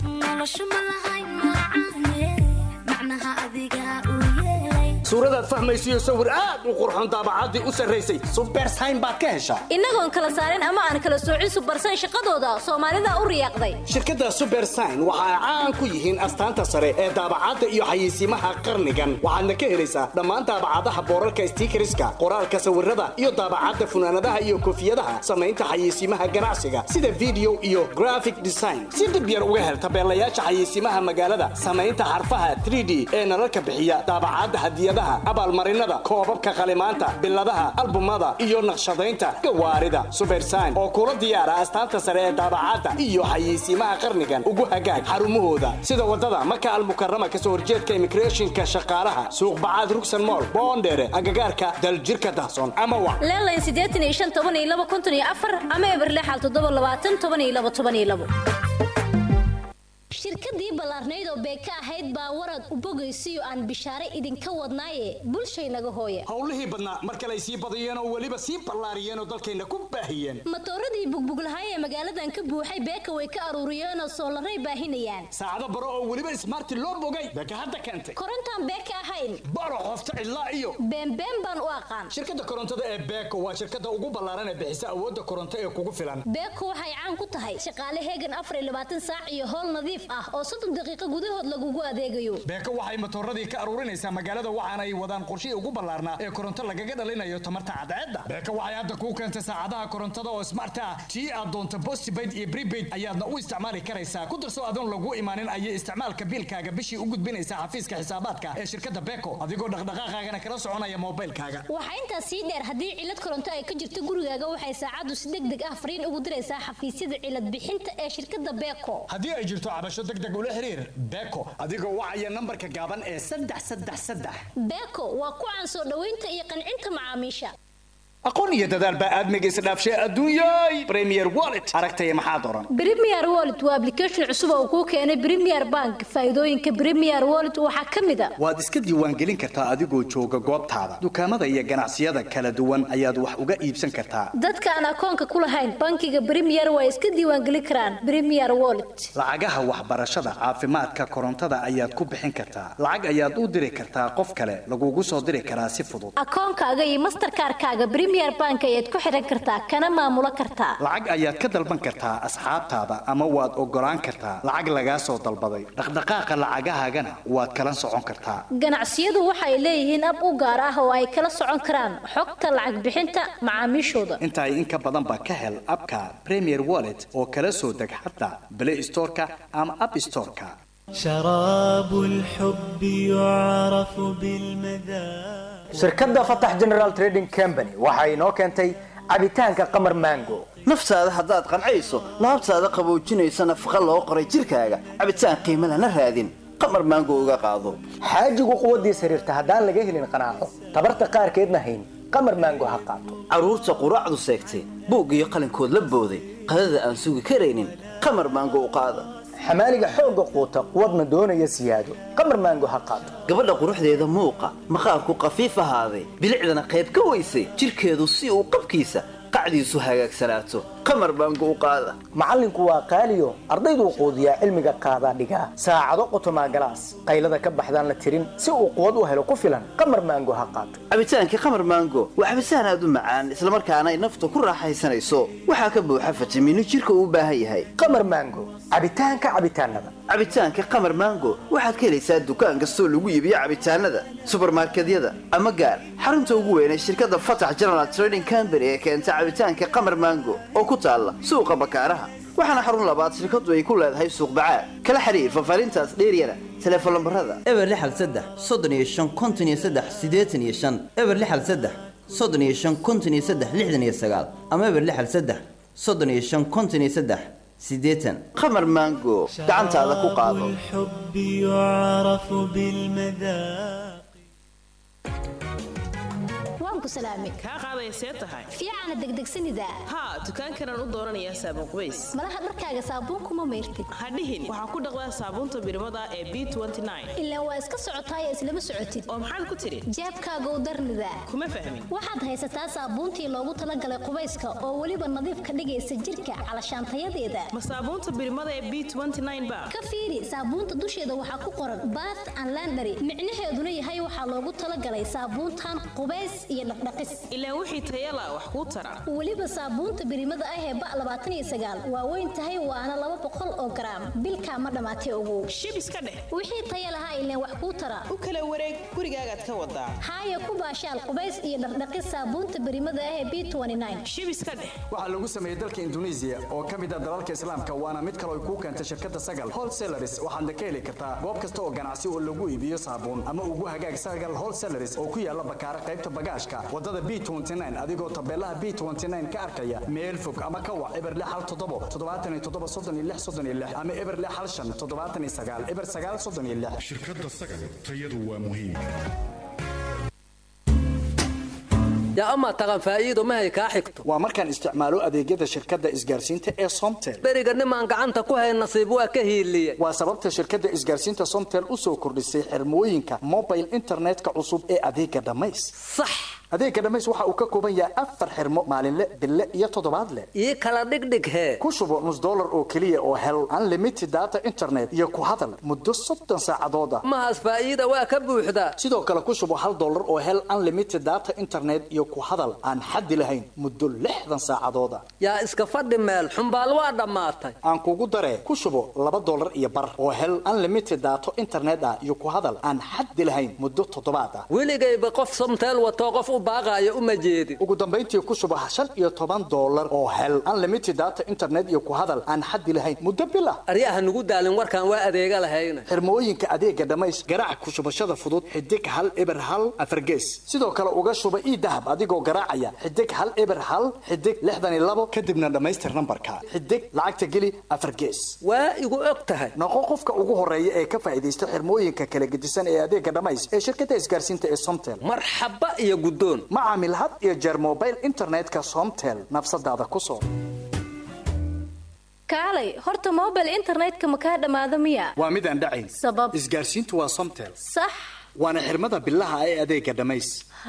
suuradaad fahmaysiyo sawir aad u qurxoon daabacaddii u sarraysay subersayn baad ka heshaa innagoon kala saarin ama aan kala soocin subersayn shaqadooda soomaalida u riyaaqday shirkadda subersign waxa ay caan ku yihiin astaanta sare ee daabacadda iyo xayeysiimaha qarnigan waxaadna ka helaysaa dhammaan daabacadaha boorarka stiikariska qoraalka sawirada iyo daabacadda funaanadaha iyo koofiyadaha samaynta xayeysiimaha ganacsiga sida video iyo graphic design si dib yar uga hel tabeelayaasha xayeysiimaha magaalada samaynta xarfaha 3d ee nalalka bixiya daabacadda hadiyadaha hadyadaha abaalmarinada koobabka qalimaanta biladaha albumada iyo naqshadaynta gawaarida subersayn oo kula diyaara astaanta sare ee daabacaadda iyo xayeysiimaha qarnigan ugu hagaag xarumahooda sida wadada maka almukarama kasoo horjeedka immigrationka shaqaalaha suuq bacaad rugsan mool boondheere agagaarka daljirka dahson ama wac leelayn siddeetan iyo shan toban iyo laba konton iyo afar ama eberlexal toddoba labaatan toban iyo laba toban iyo labo shirkadii ballaarnayd oo beeka ahayd baa warad u bogaysiyo aan bishaare idinka wadnaaye bulshaynaga hooya howlihii badnaa mar kale ay sii badiyeen oo weliba sii ballaariyeen oo dalkayna ku baahiyeen matooradii bugbuglahay ee magaaladan ka buuxay beeka way ka aruuriyeen oo soolaray baahinayaan saacado baro oo weliba ismaarti loo bogay beeka hadda keentay korontaan beeka ahayn baro qofta cidlaa iyo beenbeen baan u aqaan shirkadda korontada ee beeko waa shirkadda ugu ballaaran ee bixisa awoodda koronto ee kugu filan beeko waxay caan ku tahay shaqaale heegan afar iyo labaatan saac iyo howl nadiif ah oo soddon daqiiqo gudahood lagugu adeegayo beeko waxay matooradii ka aruurinaysaa magaalada waxaana ay wadaan qorshihii ugu ballaarnaa ee koronto lagaga dhalinayo tamarta cadceedda beeko waxay hadda kuu keentay saacadaha korontada oo smart ah tii aad doonto postpaid iyo prepaid ayaadna u isticmaali karaysaa ku darso adoon lagu imaanin ayay isticmaalka biilkaaga bishii u gudbinaysaa xafiiska xisaabaadka ee shirkadda beeko adigoo dhaqdhaqaaqaagana kala soconaya moobilkaaga waxaa intaas sii dheer haddii cilad koronto ay ka jirto gurigaaga waxay saacaddu si deg deg ah fariin ugu diraysaa xafiisyada cilad bixinta ee shirkadda beeko haddii ay jirto cabasho deg deg ula xiriir beeko adigoo wacaya nambarka gaaban ee saddex saddex saddex beeko waa ku caan soo dhoweynta iyo qancinta macaamiisha aqoon iyo dadaal baa aadmiga isdhaafshay adduunyay premier wallet aragtaya maxaad oran premier wallet waa application cusub oo kuu keenay premier bank faa'iidooyinka premier wallet waxaa ka mid a waad iska diiwaangelin kartaa adigoo jooga goobtaada dukaamada iyo ganacsiyada kala duwan ayaad wax uga iibsan kartaa dadka aan akoonka ku lahayn bankiga premier waa iska diiwaangelin karaan premier wallet lacagaha waxbarashada caafimaadka korontada ayaad ku bixin kartaa lacag ayaad u diri kartaa qof kale lagugu soo diri karaa si fudud akoonkaaga iyo masterkaarkaaga premier bank ayaad ku xiran kartaa kana maamulo kartaa lacag ayaad ka dalban kartaa asxaabtaada ama waad ogolaan kartaa lacag lagaa soo dalbaday dhaqdhaqaaqa lacagahaagana waad kala socon kartaa ganacsiyadu waxay leeyihiin ab u gaar ah oo ay kala socon karaan xogta lacag bixinta macaamiishooda intaa in ka badanba ka hel abka premier wallet oo kala soo deg xataa play storeka ama app storeka شراب الحب يعرف بالمذاق shirkadda fatax general trading company waxa inoo keentay cabitaanka qamar mango naftaada haddaad qancayso laabtaada qaboojinaysa nafaqa loo qoray jirkaaga cabitaan qiimo lana raadin qamar maango uga qaado xaajigu quwaddiisa xiriirta haddaan laga helin qanaaco tabarta qaarkeedna hayn qamar mango ha qaato carruurta quraacdu seegtay buug iyo qalinkood la booday qadada aan sugi karaynin qamar maango u qaada xamaaliga xoogga quuta quwadna doonaya siyaado qamar maango ha qaato gabadha quruxdeeda muuqa maqaarku qafiif ahaaday bilicdana qayb ka weysay jirkeedu si uu qabkiisa qacdiisu hagaagsanaato qamar maango u qaada macallinku waa qaaliyo ardayduu quudiyaa cilmiga qaadaa dhigaa saacado qotomaa galaas qaylada ka baxdaan la tirin si uu quwad u helo ku filan qamar maango ha qaato cabitaankii qamar maango waa cabitaan aad u macaan islamarkaana ay nafta ku raaxaysanayso waxaa ka buuxa fitamiino jirka uu u baahan yahay qamar maango cabitaanka cabitaanada cabitaanka qamar maango waxaad ka helaysaa dukaan kastoo lagu iibiyo cabitaanada subarmarkedyada ama gaar xarunta ugu weyn ee shirkadda fatax general trading company ee keenta cabitaanka qamar maango oo ku taalla suuqa bakaaraha waxaana xarun labaad shirkadu ay ku leedahay suuq bacaad kala xiriir fafaarintaas dheeryana teleefon lambarada eber lixal saddex soddon iyo shan konton iyo saddex siddeetan iyo shan eber lixal saddex soddon iyo shan konton iyo saddex lixdan iyo sagaal ama eber lixal saddex soddon iyo shan konton iyo saddex siddeetan qamar maango gacantaada ku qaado الحب يعرف بالمذاق waan ku salaamay kaa qaaday see tahay fiicana degdegsanida haa dukaankanaan u dooranayaa saabuun qubays malaha dharkaaga saabuunkuma mayrtid hadhihin waxaa ku dhaqdaa saabuunta birimada ee b ilaa waa iska socotaay islama socotid oo maxaad ku tidhi jeebkaagow darnida kuma fahmin waxaad haysataa saabuuntii loogu talagalay qubayska oo weliba nadiif ka dhigaysa jirka calashaantayadeeda ma saabuunta birimada ee b ba ka fiiri saabuunta dusheeda waxaa ku qoran bath and landary micnaheeduna yahay waxaa loogu talagalay saabuuntan qubays iyo dhaqdhaqis ilaa wixii tayala wax kuu tara weliba saabuunta birimada ah ee ba labaatan iyo sagaal waa weyn tahay waana laba boqol oo garaam bilkaa ma dhammaatay ogow shib iska dheh wixii taya lahaa ileen wax kuu tara u kala wareeg gurigaagaad ka wadaa haaya ku baashaal qubays iyo dhaqdhaqis saabuunta birimada ah ee b shib iska dheh waxaa lagu sameeyey dalka induneisiya oo ka mid ah dalalka islaamka waana mid kale ay kuu keentay shirkadda sagal wholesalaris waxaadna ka heli kartaa goob kasta oo ganacsi oo lagu iibiyo saabuun ama ugu hagaag sagal wholesalaris oo ku yaala bakaara qaybta bagaashka wadada b adigoo tabeelaha b ka arkaya meel fog ama ka wac eber hal toddobo toddobaatan iyo toddoba soddon iyo lix soddon iyo lix ama eber hal shan toddobaatan iyo sagaal eber sagaal soddon iyo lix shirkadda sagal tayadu waa muhiim yaa amaa taqan faa'iido mahay kaa xigto waa markaan isticmaalo adeegyada shirkadda isgaarsiinta ee somtel beriga nimaan gacanta ku hayn nasiib waa ka hiiliye waa sababta shirkadda isgaarsiinta somtel u soo kordhisay xirmooyinka mobile internetka cusub ee adeega dhammays sax adeega dhammays waxa uu ka kooban yahay afar xirmo maalinle bille iyo toddobaadle ii kala dhigdhig hee ku shubo nus dollar oo keliya oo hel unlimited data internet iyo ku hadal muddo soddon saacadood ah mahaas faa'iida waa ka buuxdaa sidoo kale ku shubo hal dollar oo hel unlimited data internet iyo ku hadal aan xaddi lahayn muddo lixdan saacadood ah yaa iska fadhi meel xumbaal waa dhammaatay aan kugu daree ku shubo laba dollar iyo bar oo hel unlimited data internet ah iyo ku hadal aan xaddi lahayn muddo toddobaad ah weligayba qof somteel watoo qof u baaqaayo uma jeedin ugu dambayntii ku shubo shan iyo toban dollar oo hel unlimited data internet iyo ku hadal aan xaddi lahayn muddo bil ah aryaha nugu daalin warkaan waa adeega lahayna xirmooyinka adeega dhammays garaac ku shubashada fudud xidig hal eber hal afargees sidoo kale uga shuba ii dahab adigoo garaacaya xidig hal eber hal xidig lixdan iyo labo kadibna dhammaystir nambarka xidig lacagta geli afar gees waa igu og tahay noqo qofka ugu horeeya ee ka faa'iidaysta xirmooyinka kala gedisan ee adeega dhammays ee shirkadda isgaarsiinta ee somtel marxaba iyo guddoon ma caamil had iyo jeer mobile internetka somtel nafsadaada ku soo kaalay horta mobile internetka ma kaa dhammaado miya waa mid aan dhacayn sabab isgaarsiintu waa somtel sax waana xirmada bilaha ee adeega dhammays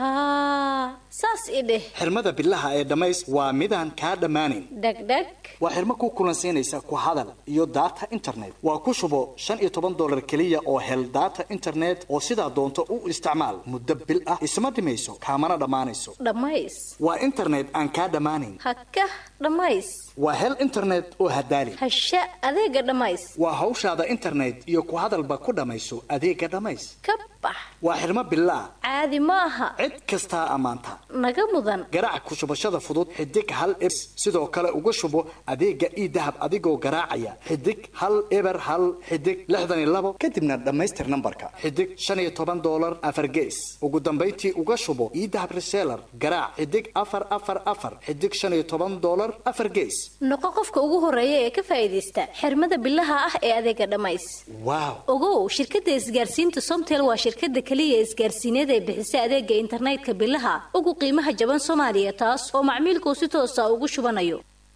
haa saas i dheh xirmada bilaha ee dhammays waa midaan kaa dhammaanayn dhegdheg waa xirmo ku kulansiinaysa ku hadal iyo data internet waa ku shubo shan iyo toban dollar keliya oo hel data internet oo sidaa doonto u isticmaal muddo bil ah isma dhimayso kaamana dhammaanayso dhammays waa internet aan kaa dhammaanayn hakah dhammays waa hel internet oo hadaali hasha adeega dhammays waa hawshaada internet iyo ku hadalba ku dhammayso adeega dhammays ka bax waa xirmo bilaa caadi ma aha cid kastaa ammaanta naga mudan garaac ku shubashada fudud xidig hal eber sidoo kale uga shubo adeega ii dahab adigoo garaacaya xidig hal eber hal xidig lixdan iyo labo kadibna dhammaystir nambarka xidig shan iyo toban dollar afar gees ugu dambayntii uga shubo ii dahab reseller garaac xidig afar afar afar xidig shan iyo toban dollar afar gees noqo qofka ugu horeeya ee ka faa'iidaysta xirmada bilaha ah ee adeega dhammays waaw ogow shirkadda isgaarsiinta somtel waa shirkadda keliya isgaarsiineed ee bixisa adeega internetka bilaha ugu qiimaha jaban soomaaliya taas oo macmiilkuu si toosa ugu shubanayo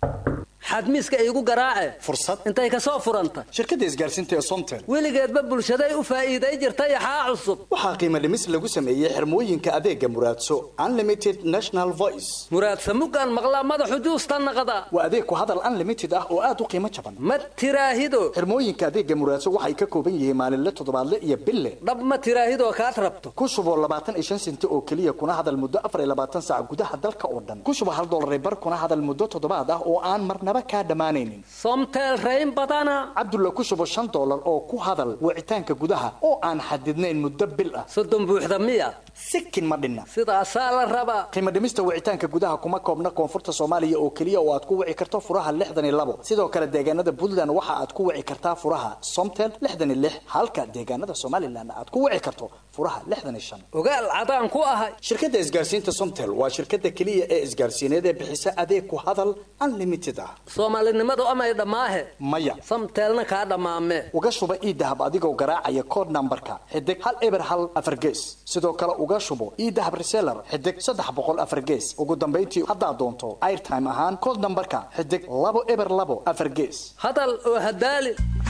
xadmiiska iigu garaace fursad intay ka soo furanta shirkadda isgaarsiinta ee somtel weligeedba bulshaday u faa'iiday jirta yaxaa cusub waxaa qiimo dhimis lagu sameeyey xirmooyinka adeega muraadso unlimited national voice muraadsa mugaan maqlaa madaxu juusta naqda waa adeeg ku hadal unlimited ah oo aad u qiimo jaban ma tiraahido xirmooyinka adeega muraadso waxay ka kooban yihiin maalinle toddobaadle iyo bille dhab ma tiraahidoo kaad rabto ku shubo labaatan iyo shan senti oo keliya kuna hadal muddo afar iyo labaatan saac gudaha dalka oo dhan ku shubo hal dollar bar kuna hadal muddo toddobaad ah oo aan marnaba kaa dhammaanaynin somtel rayn badana cabdulla ku shubo shan dollar oo ku hadal wicitaanka gudaha oo aan xadidnayn muddo bil ah soddon buuxda miya sikin ma dhinna sidaasaa la rabaa qiimo dhimista wicitaanka gudaha kuma koobna koonfurta soomaaliya oo keliya oo aad ku wici karto furaha lixdan iyo labo sidoo kale deegaanada puntland waxa aad ku wici kartaa furaha somtel lixdan iyo lix halka deegaanada somalilan aad ku wici karto furaha lixdan iyo shan ogaal cadaan ku ahay shirkadda isgaarsiinta somtel waa shirkadda keliya ee isgaarsiineed ee bixisa adeeg ku hadal unlimited ah soomaalinimadu amay dhammaahe maya samteelna kaa dhammaame uga shuba ii dahab adigoo garaacaya kood nambarka xidig hal eber hal afar gees sidoo kale uga shubo ii dahab reseller xidig saddex boqol afar gees ugu dambayntii haddaad doonto airtime ahaan kood nambarka xidig labo eber labo afar gees hadal oo hadaali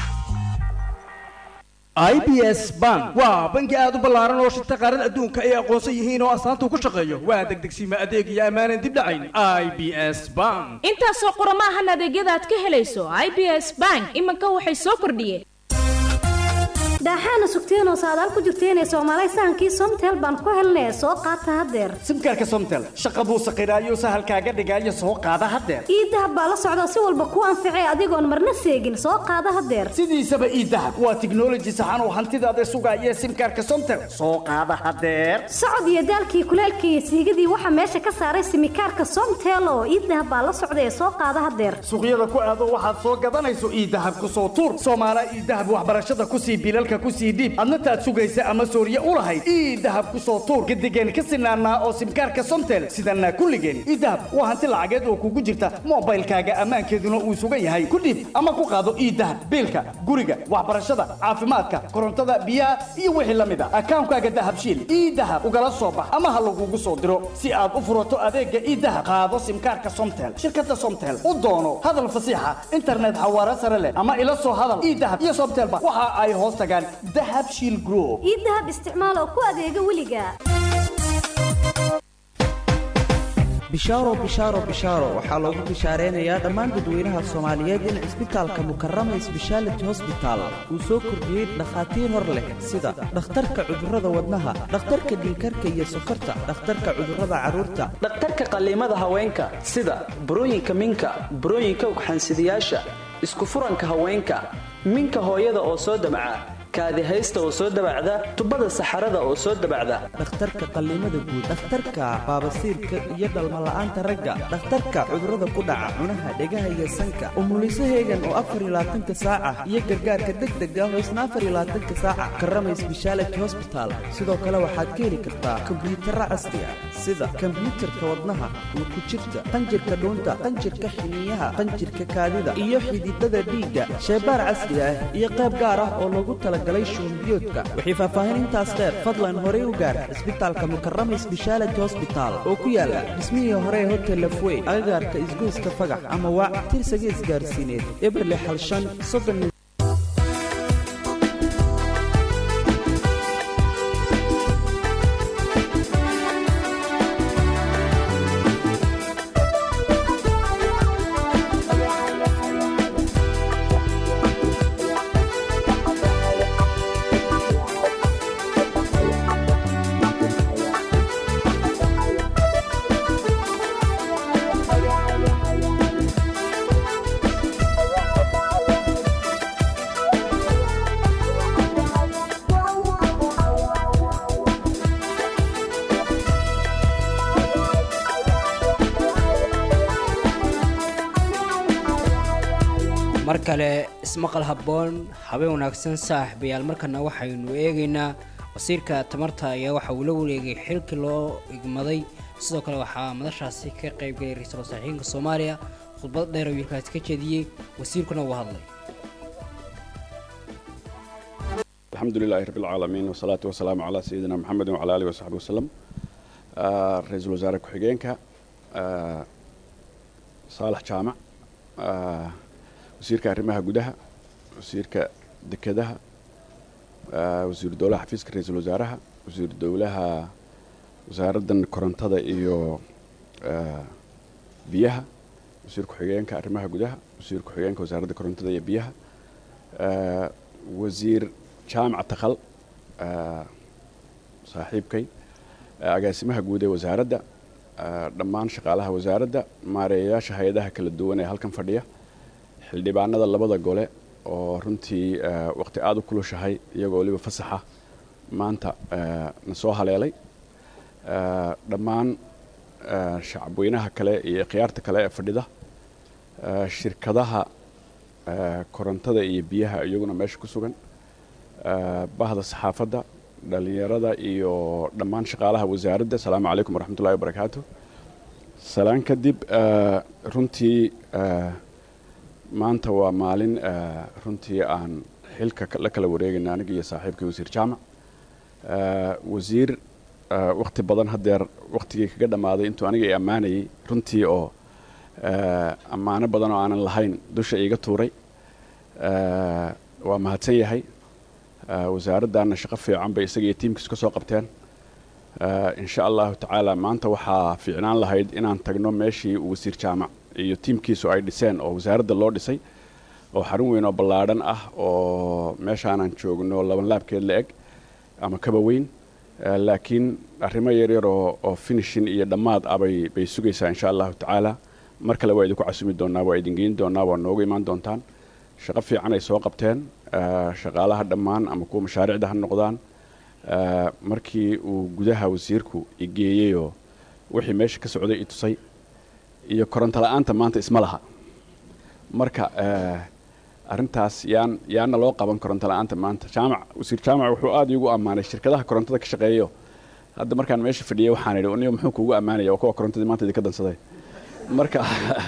i b s bank waa bangi aad u ballaaran oo shirta qaarada adduunka ay aqoonsan yihiin oo astaanta ku shaqeeyo waa degdegsiima adeeg iyo ammaanan dib dhacayn i b s bank intaasoo qurama ahan adeegyada aad ka helayso i b s bank iminka waxay soo kordhiyeen daaxaana sugteenoo saadaal ku jirteenee soomaalay sahankii somtel baan ku helnee soo qaata haddeer simkaarka somtel shaqa buu saqiraayo sahalkaaga dhigaayo soo qaada haddeer iidahab baa la socda si walba kuu anficee adigoon marna seegin soo qaada haddeer sidiisaba iidahab waa tiknoloji saxan oo hantidaada sugaaya simkaarka somtel soo qaada haddeer socod iyo daalkii kuleelkii iyo siigadii waxaa meesha ka saaray simikaarka somtel oo iidahab baa la socda ee soo qaada haddeer suuqyada ku aado waxaad soo gadanayso iidahab ku soo tuur soomaala iidahab waxbarashada ku sii bilalka ku sii dhiib adna taad sugaysa ama sooriye u lahayd iidahab ku soo tuur gadigeen ka sinaanaa oo simkaarka somtel sidanaa kulligeen iidahab waa hanti lacageed oo kugu jirta moobaylkaaga ammaankeeduna uu sugan yahay ku dhiib ama ku qaado iidahab biilka guriga waxbarashada caafimaadka korontada biyaha iyo wixii la mid a akaankaaga dahabshiil iidahab ugala soo bax ama ha lagugu soo diro si aad u furato adeega iidahab qaado simkaarka somtel shirkada somtel u doono hadal fasiixa internet xawaare sare leh ama ila soo hadal iidahab iyo somtelba waxa ay hoos tagaan dahab shiil group iidahab isticmaal oo ku adeega weliga bishaaro bishaaro bishaaro waxaa loogu bishaareenayaa dhammaan dadweynaha soomaaliyeed in cisbitaalka mukarama sbeshaality hosbital uu soo kordhiyey dhakhaatiir hor leh sida dhakhtarka cudurrada wadnaha dhakhtarka dhiikarka iyo sokorta dhakhtarka cudurrada carruurta dhakhtarka qalliimada haweenka sida burooyinka minka burooyinka ugxansidayaasha isku furanka haweenka minka hooyada oo soo damca kaadihaysta oo soo dabacda tubada saxarada oo soo dabacda dhakhtarka qalliimada guud dhakhtarka baabasiirka iyo dhalmala'aanta ragga dhakhtarka cudurrada ku dhaca cunaha dhegaha iyo sanka umulisaheegan oo afar iyo labaatanka saaca iyo gargaarka degdega oo isna afar iyo labaatanka saaca karamay sbeshaality hosbital sidoo kale waxaad ka heli kartaa kombiyuutarra casri ah sida kombiyuutarka wadnaha ku jirta qanjirka dhuunta qanjirka xiniyaha qanjirka kaadida iyo xididada dhiigga sheebaar casri ah iyo qayb gaar ah oo loogu tala shuunbiyoodka wixii faahfaahin intaas dheer fadlan horey u gaar cisbitaalka mukarama sbeshaality hosbital oo ku yaala dhismihii hore ee hotel lafwey agagaarka isgoyska fagax ama waac tirsaga isgaarsiineed eberle xalshan soddon mar kale ismaqal habboon habeen wanaagsan saaxiibayaal markana waxaynu eegaynaa wasiirka tamarta ayaa waxa uu la wareegay xilkii loo igmaday sidoo kale waxaa madashaasi ka qaybgalay ra-iisul wasaxiinka soomaaliya khudbad dheer oo wiilkaasi ka jeediyey wasiirkuna uu hadlay الحمد لله رب العالمين والصلاة والسلام على سيدنا محمد وعلى آله وصحبه وسلم آه رئيس الوزراء كحجينك آه صالح جامع آه وزيرك arrimaha gudaha wasiirka dekedaha wasiiru dowlaha xafiiska ra-iisul wasaaraha wasiiru dowlaha wasaaraddan korontada iyo biyaha wasiir ku-xigeenka arrimaha gudaha wasiir ku-xigeenka wasaaradda korontada iyo biyaha wasiir jaamac takhal saaxiibkay agaasimaha guud ee wasaaradda dhammaan shaqaalaha wasaaradda maareeyayaasha hay-adaha kala duwan ee halkan fadhiya xildhibaanada labada gole oo runtii waqti aada u kulushahay iyagoo waliba fasaxa maanta na soo haleelay dhammaan shacabweynaha kale iyo khiyaarta kale ee fadhida shirkadaha korontada iyo biyaha iyaguna meesha ku sugan bahda saxaafadda dhalinyarada iyo dhammaan shaqaalaha wasaaradda asalaamu calaykum waraxmat ullahi wabarakaatu salaan kadib runtii maanta waa maalin runtii aan xilka la kala wareegayna aniga iyo saaxiibkii wasiir jaamac wasiir wakti badan haddeer waktigii kaga dhammaaday intuu aniga i ammaanayay runtii oo ammaano badan oo aanan lahayn dusha iiga tuuray waa mahadsan yahay wasaaraddaana shaqo fiican bay isaga iyo tiimkiis ka soo qabteen insha allahu tacaala maanta waxaa fiicnaan lahayd inaan tagno meeshii uu wasiir jaamac iyo tiimkiisu ay dhiseen oo wasaaradda loo dhisay oo xarun weyn oo ballaadhan ah oo meeshaanan joogno laban laabkeed la eg ama kaba weyn Eh, laakiin arrimo yaryar oo oo finishin iyo dhammaad ah bay bay sugaysaa insha allahu tacaala mar kale waa idinku casumi doonaa waa idin geyn doonaa waa noogu imaan doontaan shaqo fiican ay soo qabteen eh, shaqaalaha dhammaan ama kuwa mashaariicda ha noqdaan Eh, markii uu gudaha wasiirku igeeyeyoo wixii meesha ka socday i tusay iyo koronto la-aanta maanta isma laha marka eh, arrintaas yaan yaana loo qaban koronto la-aanta maanta jaamac wasiir jaamac wuxuu aada iigu ammaanay shirkadaha korontada ka shaqeeyo hadda markaan meesha fadhiyay waxaan idhi uniyo muxuu kuugu ammaanaya oo kuwa korontadii maanta idinka dansaday marka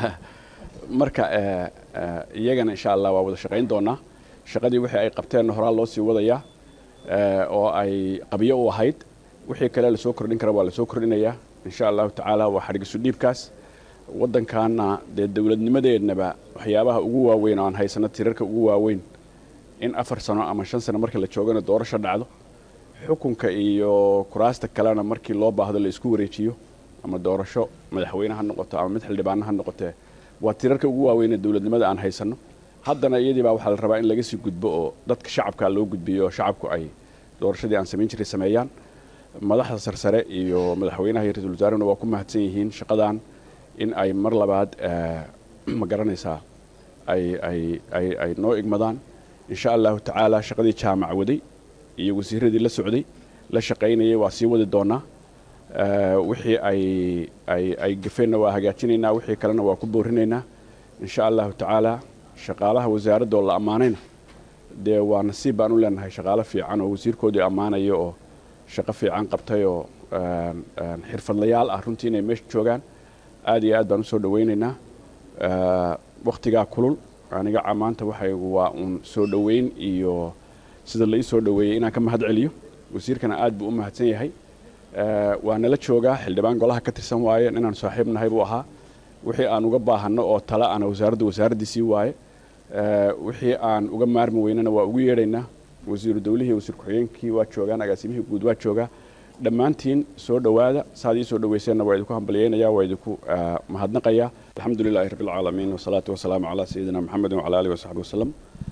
marka eh, eh, iyagana insha allah waa wada shaqayn doonaa shaqadii wixii ay qabteenna horaa loo sii wadayaa eh, oo ay qabyo u ahayd wixii kale lasoo kordhin kara waa lasoo kordhinayaa insha allahu tacaala waa xadhigisu dhiibkaas waddankaana dee dowladnimadeednaba waxyaabaha ugu waaweyn oo aan haysano tirarka ugu waaweyn in afar sano ama shan sano marka la joogana doorasho dhacdo xukunka iyo kuraasta kalena markii loo baahdo la isku wareejiyo ama doorasho madaxweyne ha noqoto ama mid xildhibaano ha noqotee waa tirarka ugu waaweyn ee dowladnimada aan haysano haddana iyadii baa waxaa la rabaa in laga sii gudbo oo dadka shacabka loo gudbiyo oo shacabku ay doorashadii aan samayn jiray sameeyaan madaxda sarsare iyo madaxweynaha iyo ra-iisul wasaarehuna waa ku mahadsan yihiin shaqadan in ay mar labaad eh, ma garanaysaa ay ay ay ay noo igmadaan insha allahu tacaala shaqadii jaamac waday iyo wasiiradii la socday la shaqaynayay waa sii wadi doonaa Eh, wixii ay ay ay gafeenna waa hagaajinaynaa wixii kalena waa ku boorinaynaa insha allahu tacaala shaqaalaha wasaaradda oo la ammaanayna dee waa nasiib baan u leenahay shaqaalo fiican oo wasiirkoodii ammaanaya oo shaqo fiican qabtay oo een, een, xirfadlayaal ah runtii inay meesha joogaan aad iyo aad baan usoo dhawaynaynaa Eh, wakhtigaa kulul aniga ca- maanta waxaygu waa uun soo dhoweyn iyo sida la ii soo dhoweeyey inaan ka mahad celiyo wasiirkana aad buu u mahadsan yahay Eh, waa nala joogaa xildhibaan golaha ka tirsan waaye inaan saaxiib nahay buu ahaa wixii aan uga baahanno oo tala ana wasaaradda wasaaraddiisii waaye Eh, wixii aan uga maarmi weynana waa ugu yeedhaynaa wasiiru dowlihii wasiir ku-xigeenkii waa joogaan agaasimihii guud waa joogaa dhammaantiin soo dhowaada saad ii soo dhoweyseenna waa idinku hambalyeynaya waa idinku eh, mahadnaqaya alxamdu lilaahi rabbi alcaalamiin wasalaatu wasalaamu calaa sayidina maxamedin wacala aalihi wasaxbi wasalam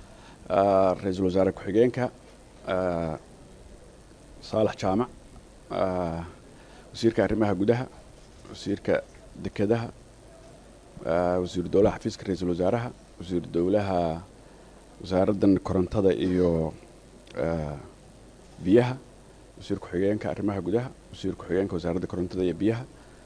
Eh, ra-iisul wasaare ku-xigeenka eh, saalax jaamac eh, wasiirka arrimaha gudaha wasiirka dekedaha eh, wasiiru dowlaha xafiiska ra-iisul wasaaraha wasiiru dowlaha wasaaraddan korontada iyo eh, biyaha wasiir ku-xigeenka arrimaha gudaha wasiir ku-xigeenka wasaaradda korontada iyo biyaha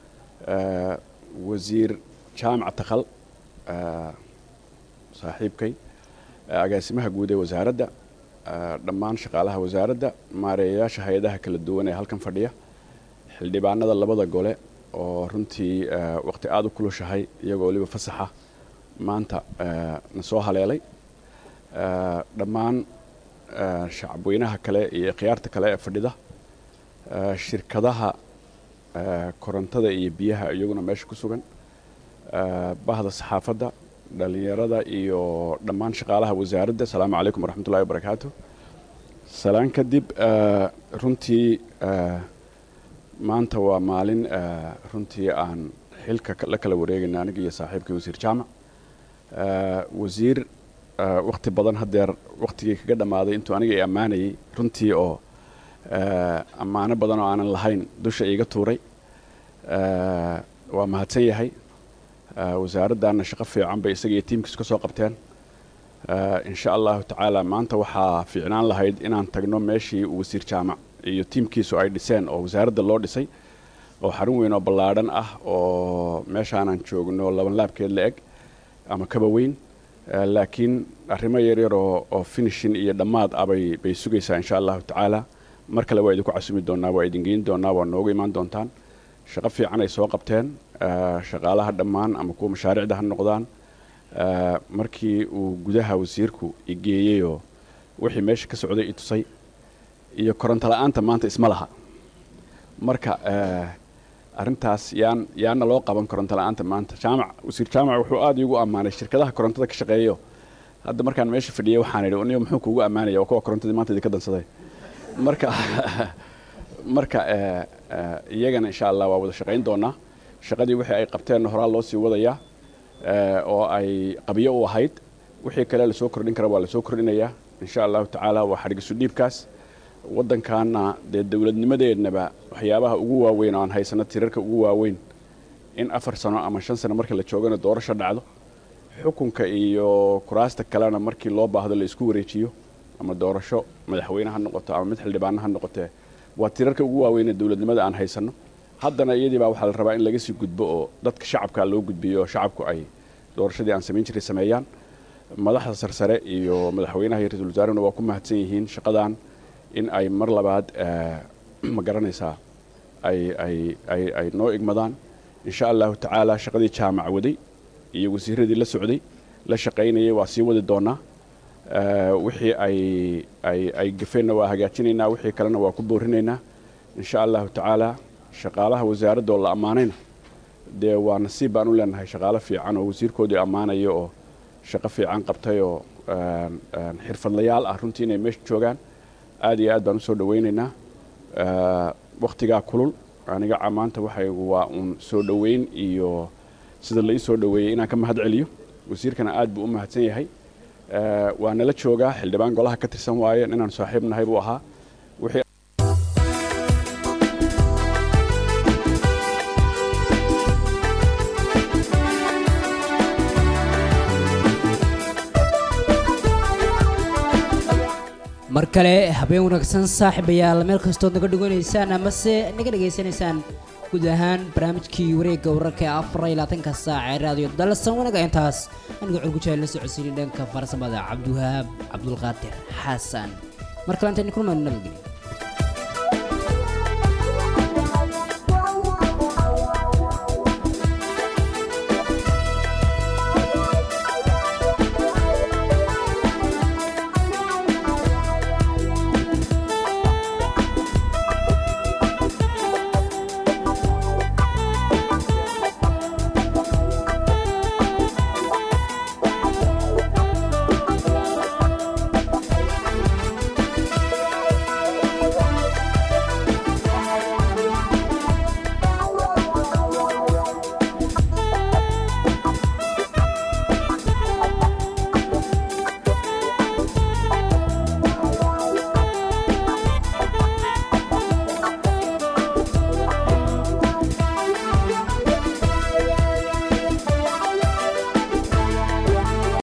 eh, wasiir jaamac takhal eh, saaxiibkay eh, agaasimaha guud ee wasaaradda eh, dhammaan shaqaalaha wasaaradda maareeyayaasha hay-adaha kala duwan ee halkan fadhiya xildhibaanada labada gole oo runtii eh, waqti aada u kulushahay iyagoo weliba fasaxa maanta eh, na soo haleelay Eh, dhammaan eh, shacabweynaha kale iyo khiyaarta kale ee fadhida eh, shirkadaha eh, korontada iyo biyaha iyaguna meesha ku sugan eh, bahda saxaafadda dhalinyarada iyo dhammaan shaqaalaha wasaaradda asalaamu calaykum waraxmatullahi wabarakaatu salaan kadib eh, runtii eh, maanta waa maalin eh, runtii aan xilka ka- la kala wareegayna aniga iyo saaxiibkii wasiir jaamac Eh, wasiir eh, waqti badan haddeer waqtigii kaga dhammaaday intuu aniga i ammaanayay runtii oo eh, ammaano badan oo aanan lahayn dusha iiga tuuray Eh, waa mahadsan yahay Eh, wasaaraddaana shaqo fiican bay isaga iyo tiimkiisu ka soo qabteen Eh, insha allahu tacaala maanta waxaa fiicnaan lahayd inaan tagno meeshii uu wasiir jaamac iyo tiimkiisu ay dhiseen oo wasaaradda loo dhisay oo xarun weyn oo ballaadhan ah oo meeshaanan joogno laban laabkeed la eg ama kaba weyn Eh, laakiin arrimo yaryar oo oo finishin iyo dhammaad ah bay bay sugaysaa insha allahu tacaala mar kale waa idinku casumi doonaa waa idin geyn doonaa waa noogu imaan doontaan shaqo fiican ay soo qabteen eh, shaqaalaha dhammaan ama kuwa mashaariicda ha noqdaan Eh, markii uu gudaha wasiirku igeeyeyoo wixii meesha ka socday i tusay iyo koronto la-aanta maanta isma laha marka eh, arrintaas yaan yaana loo qaban koronto la-aanta maanta jaamac wasiir jaamac wuxuu aada iigu ammaanay shirkadaha korontada ka shaqeeyo hadda markaan meesha fadhiyay waxaan idhi uniyo muxuu kuugu ammaanaya waa kuwa korontadii maanta idinka dansaday marka marka eh, eh, iyagana insha allah waa wada shaqayn doonaa shaqadii wixii ay qabteenna horaa loo sii wadayaa eh, oo ay qabyo u ahayd wixii kale lasoo kordhin kara waa lasoo kordhinayaa insha allahu tacaala waa xadhigisu dhiibkaas waddankaana dee dowladnimadeennaba waxyaabaha ugu waaweyn oo aan haysano tirarka ugu waaweyn in afar sano ama shan sano marka la joogana doorasho dhacdo xukunka iyo kuraasta kalena markii loo baahdo la isku wareejiyo ama doorasho madaxweyne ha noqoto ama mid xildhibaano ha noqotee waa tirarka ugu waaweyn ee dowladnimada aan haysano haddana iyadii baa waxaa la rabaa in laga sii gudbo oo dadka shacabka loo gudbiyo oo shacabku ay doorashadii aan samayn jiray sameeyaan madaxda sarsare iyo madaxweynaha iyo ra-iisul wasaarehuna waa ku mahadsan yihiin shaqadan in ay mar labaad ma garanaysaa ay ay ay ay noo igmadaan insha allahu tacaala shaqadii jaamac waday iyo wasiiradii la socday la shaqaynayay waa sii wadi doonaa wixii ay ay ay gafeenna waa hagaajinaynaa wixii kalena waa ku boorinaynaa insha allahu tacaala shaqaalaha wasaaradda oo la ammaanayna dee waa nasiib baan u leenahay shaqaalo fiican oo wasiirkoodii ammaanaya oo shaqo fiican qabtay oo xirfadlayaal ah runtii inay meesha joogaan aad iyo aad baan usoo dhawaynaynaa waktigaa kulul aniga maanta waxay waa uun soo dhoweyn iyo sida la ii soo dhoweeyey inaan ka mahad celiyo wasiirkana aad buu u mahadsan yahay waa nala joogaa xildhibaan golaha ka tirsan waaye inaan saaxiib nahay buu ahaa wixii mar kale habeen wanaagsan saaxiibayaal meel kastood naga dhiganaysaan amase naga dhegaysanaysaan guud ahaan barnaamijkii wareegga wararka ee afar iyo labaatanka saac ee raadiyo dalsan wanaga intaas aniga curgujaal la socodsiinay dhanka farsamada cabdiwahaab cabdulqaadir xasan mar kale intayn kulmayno nabadgelyo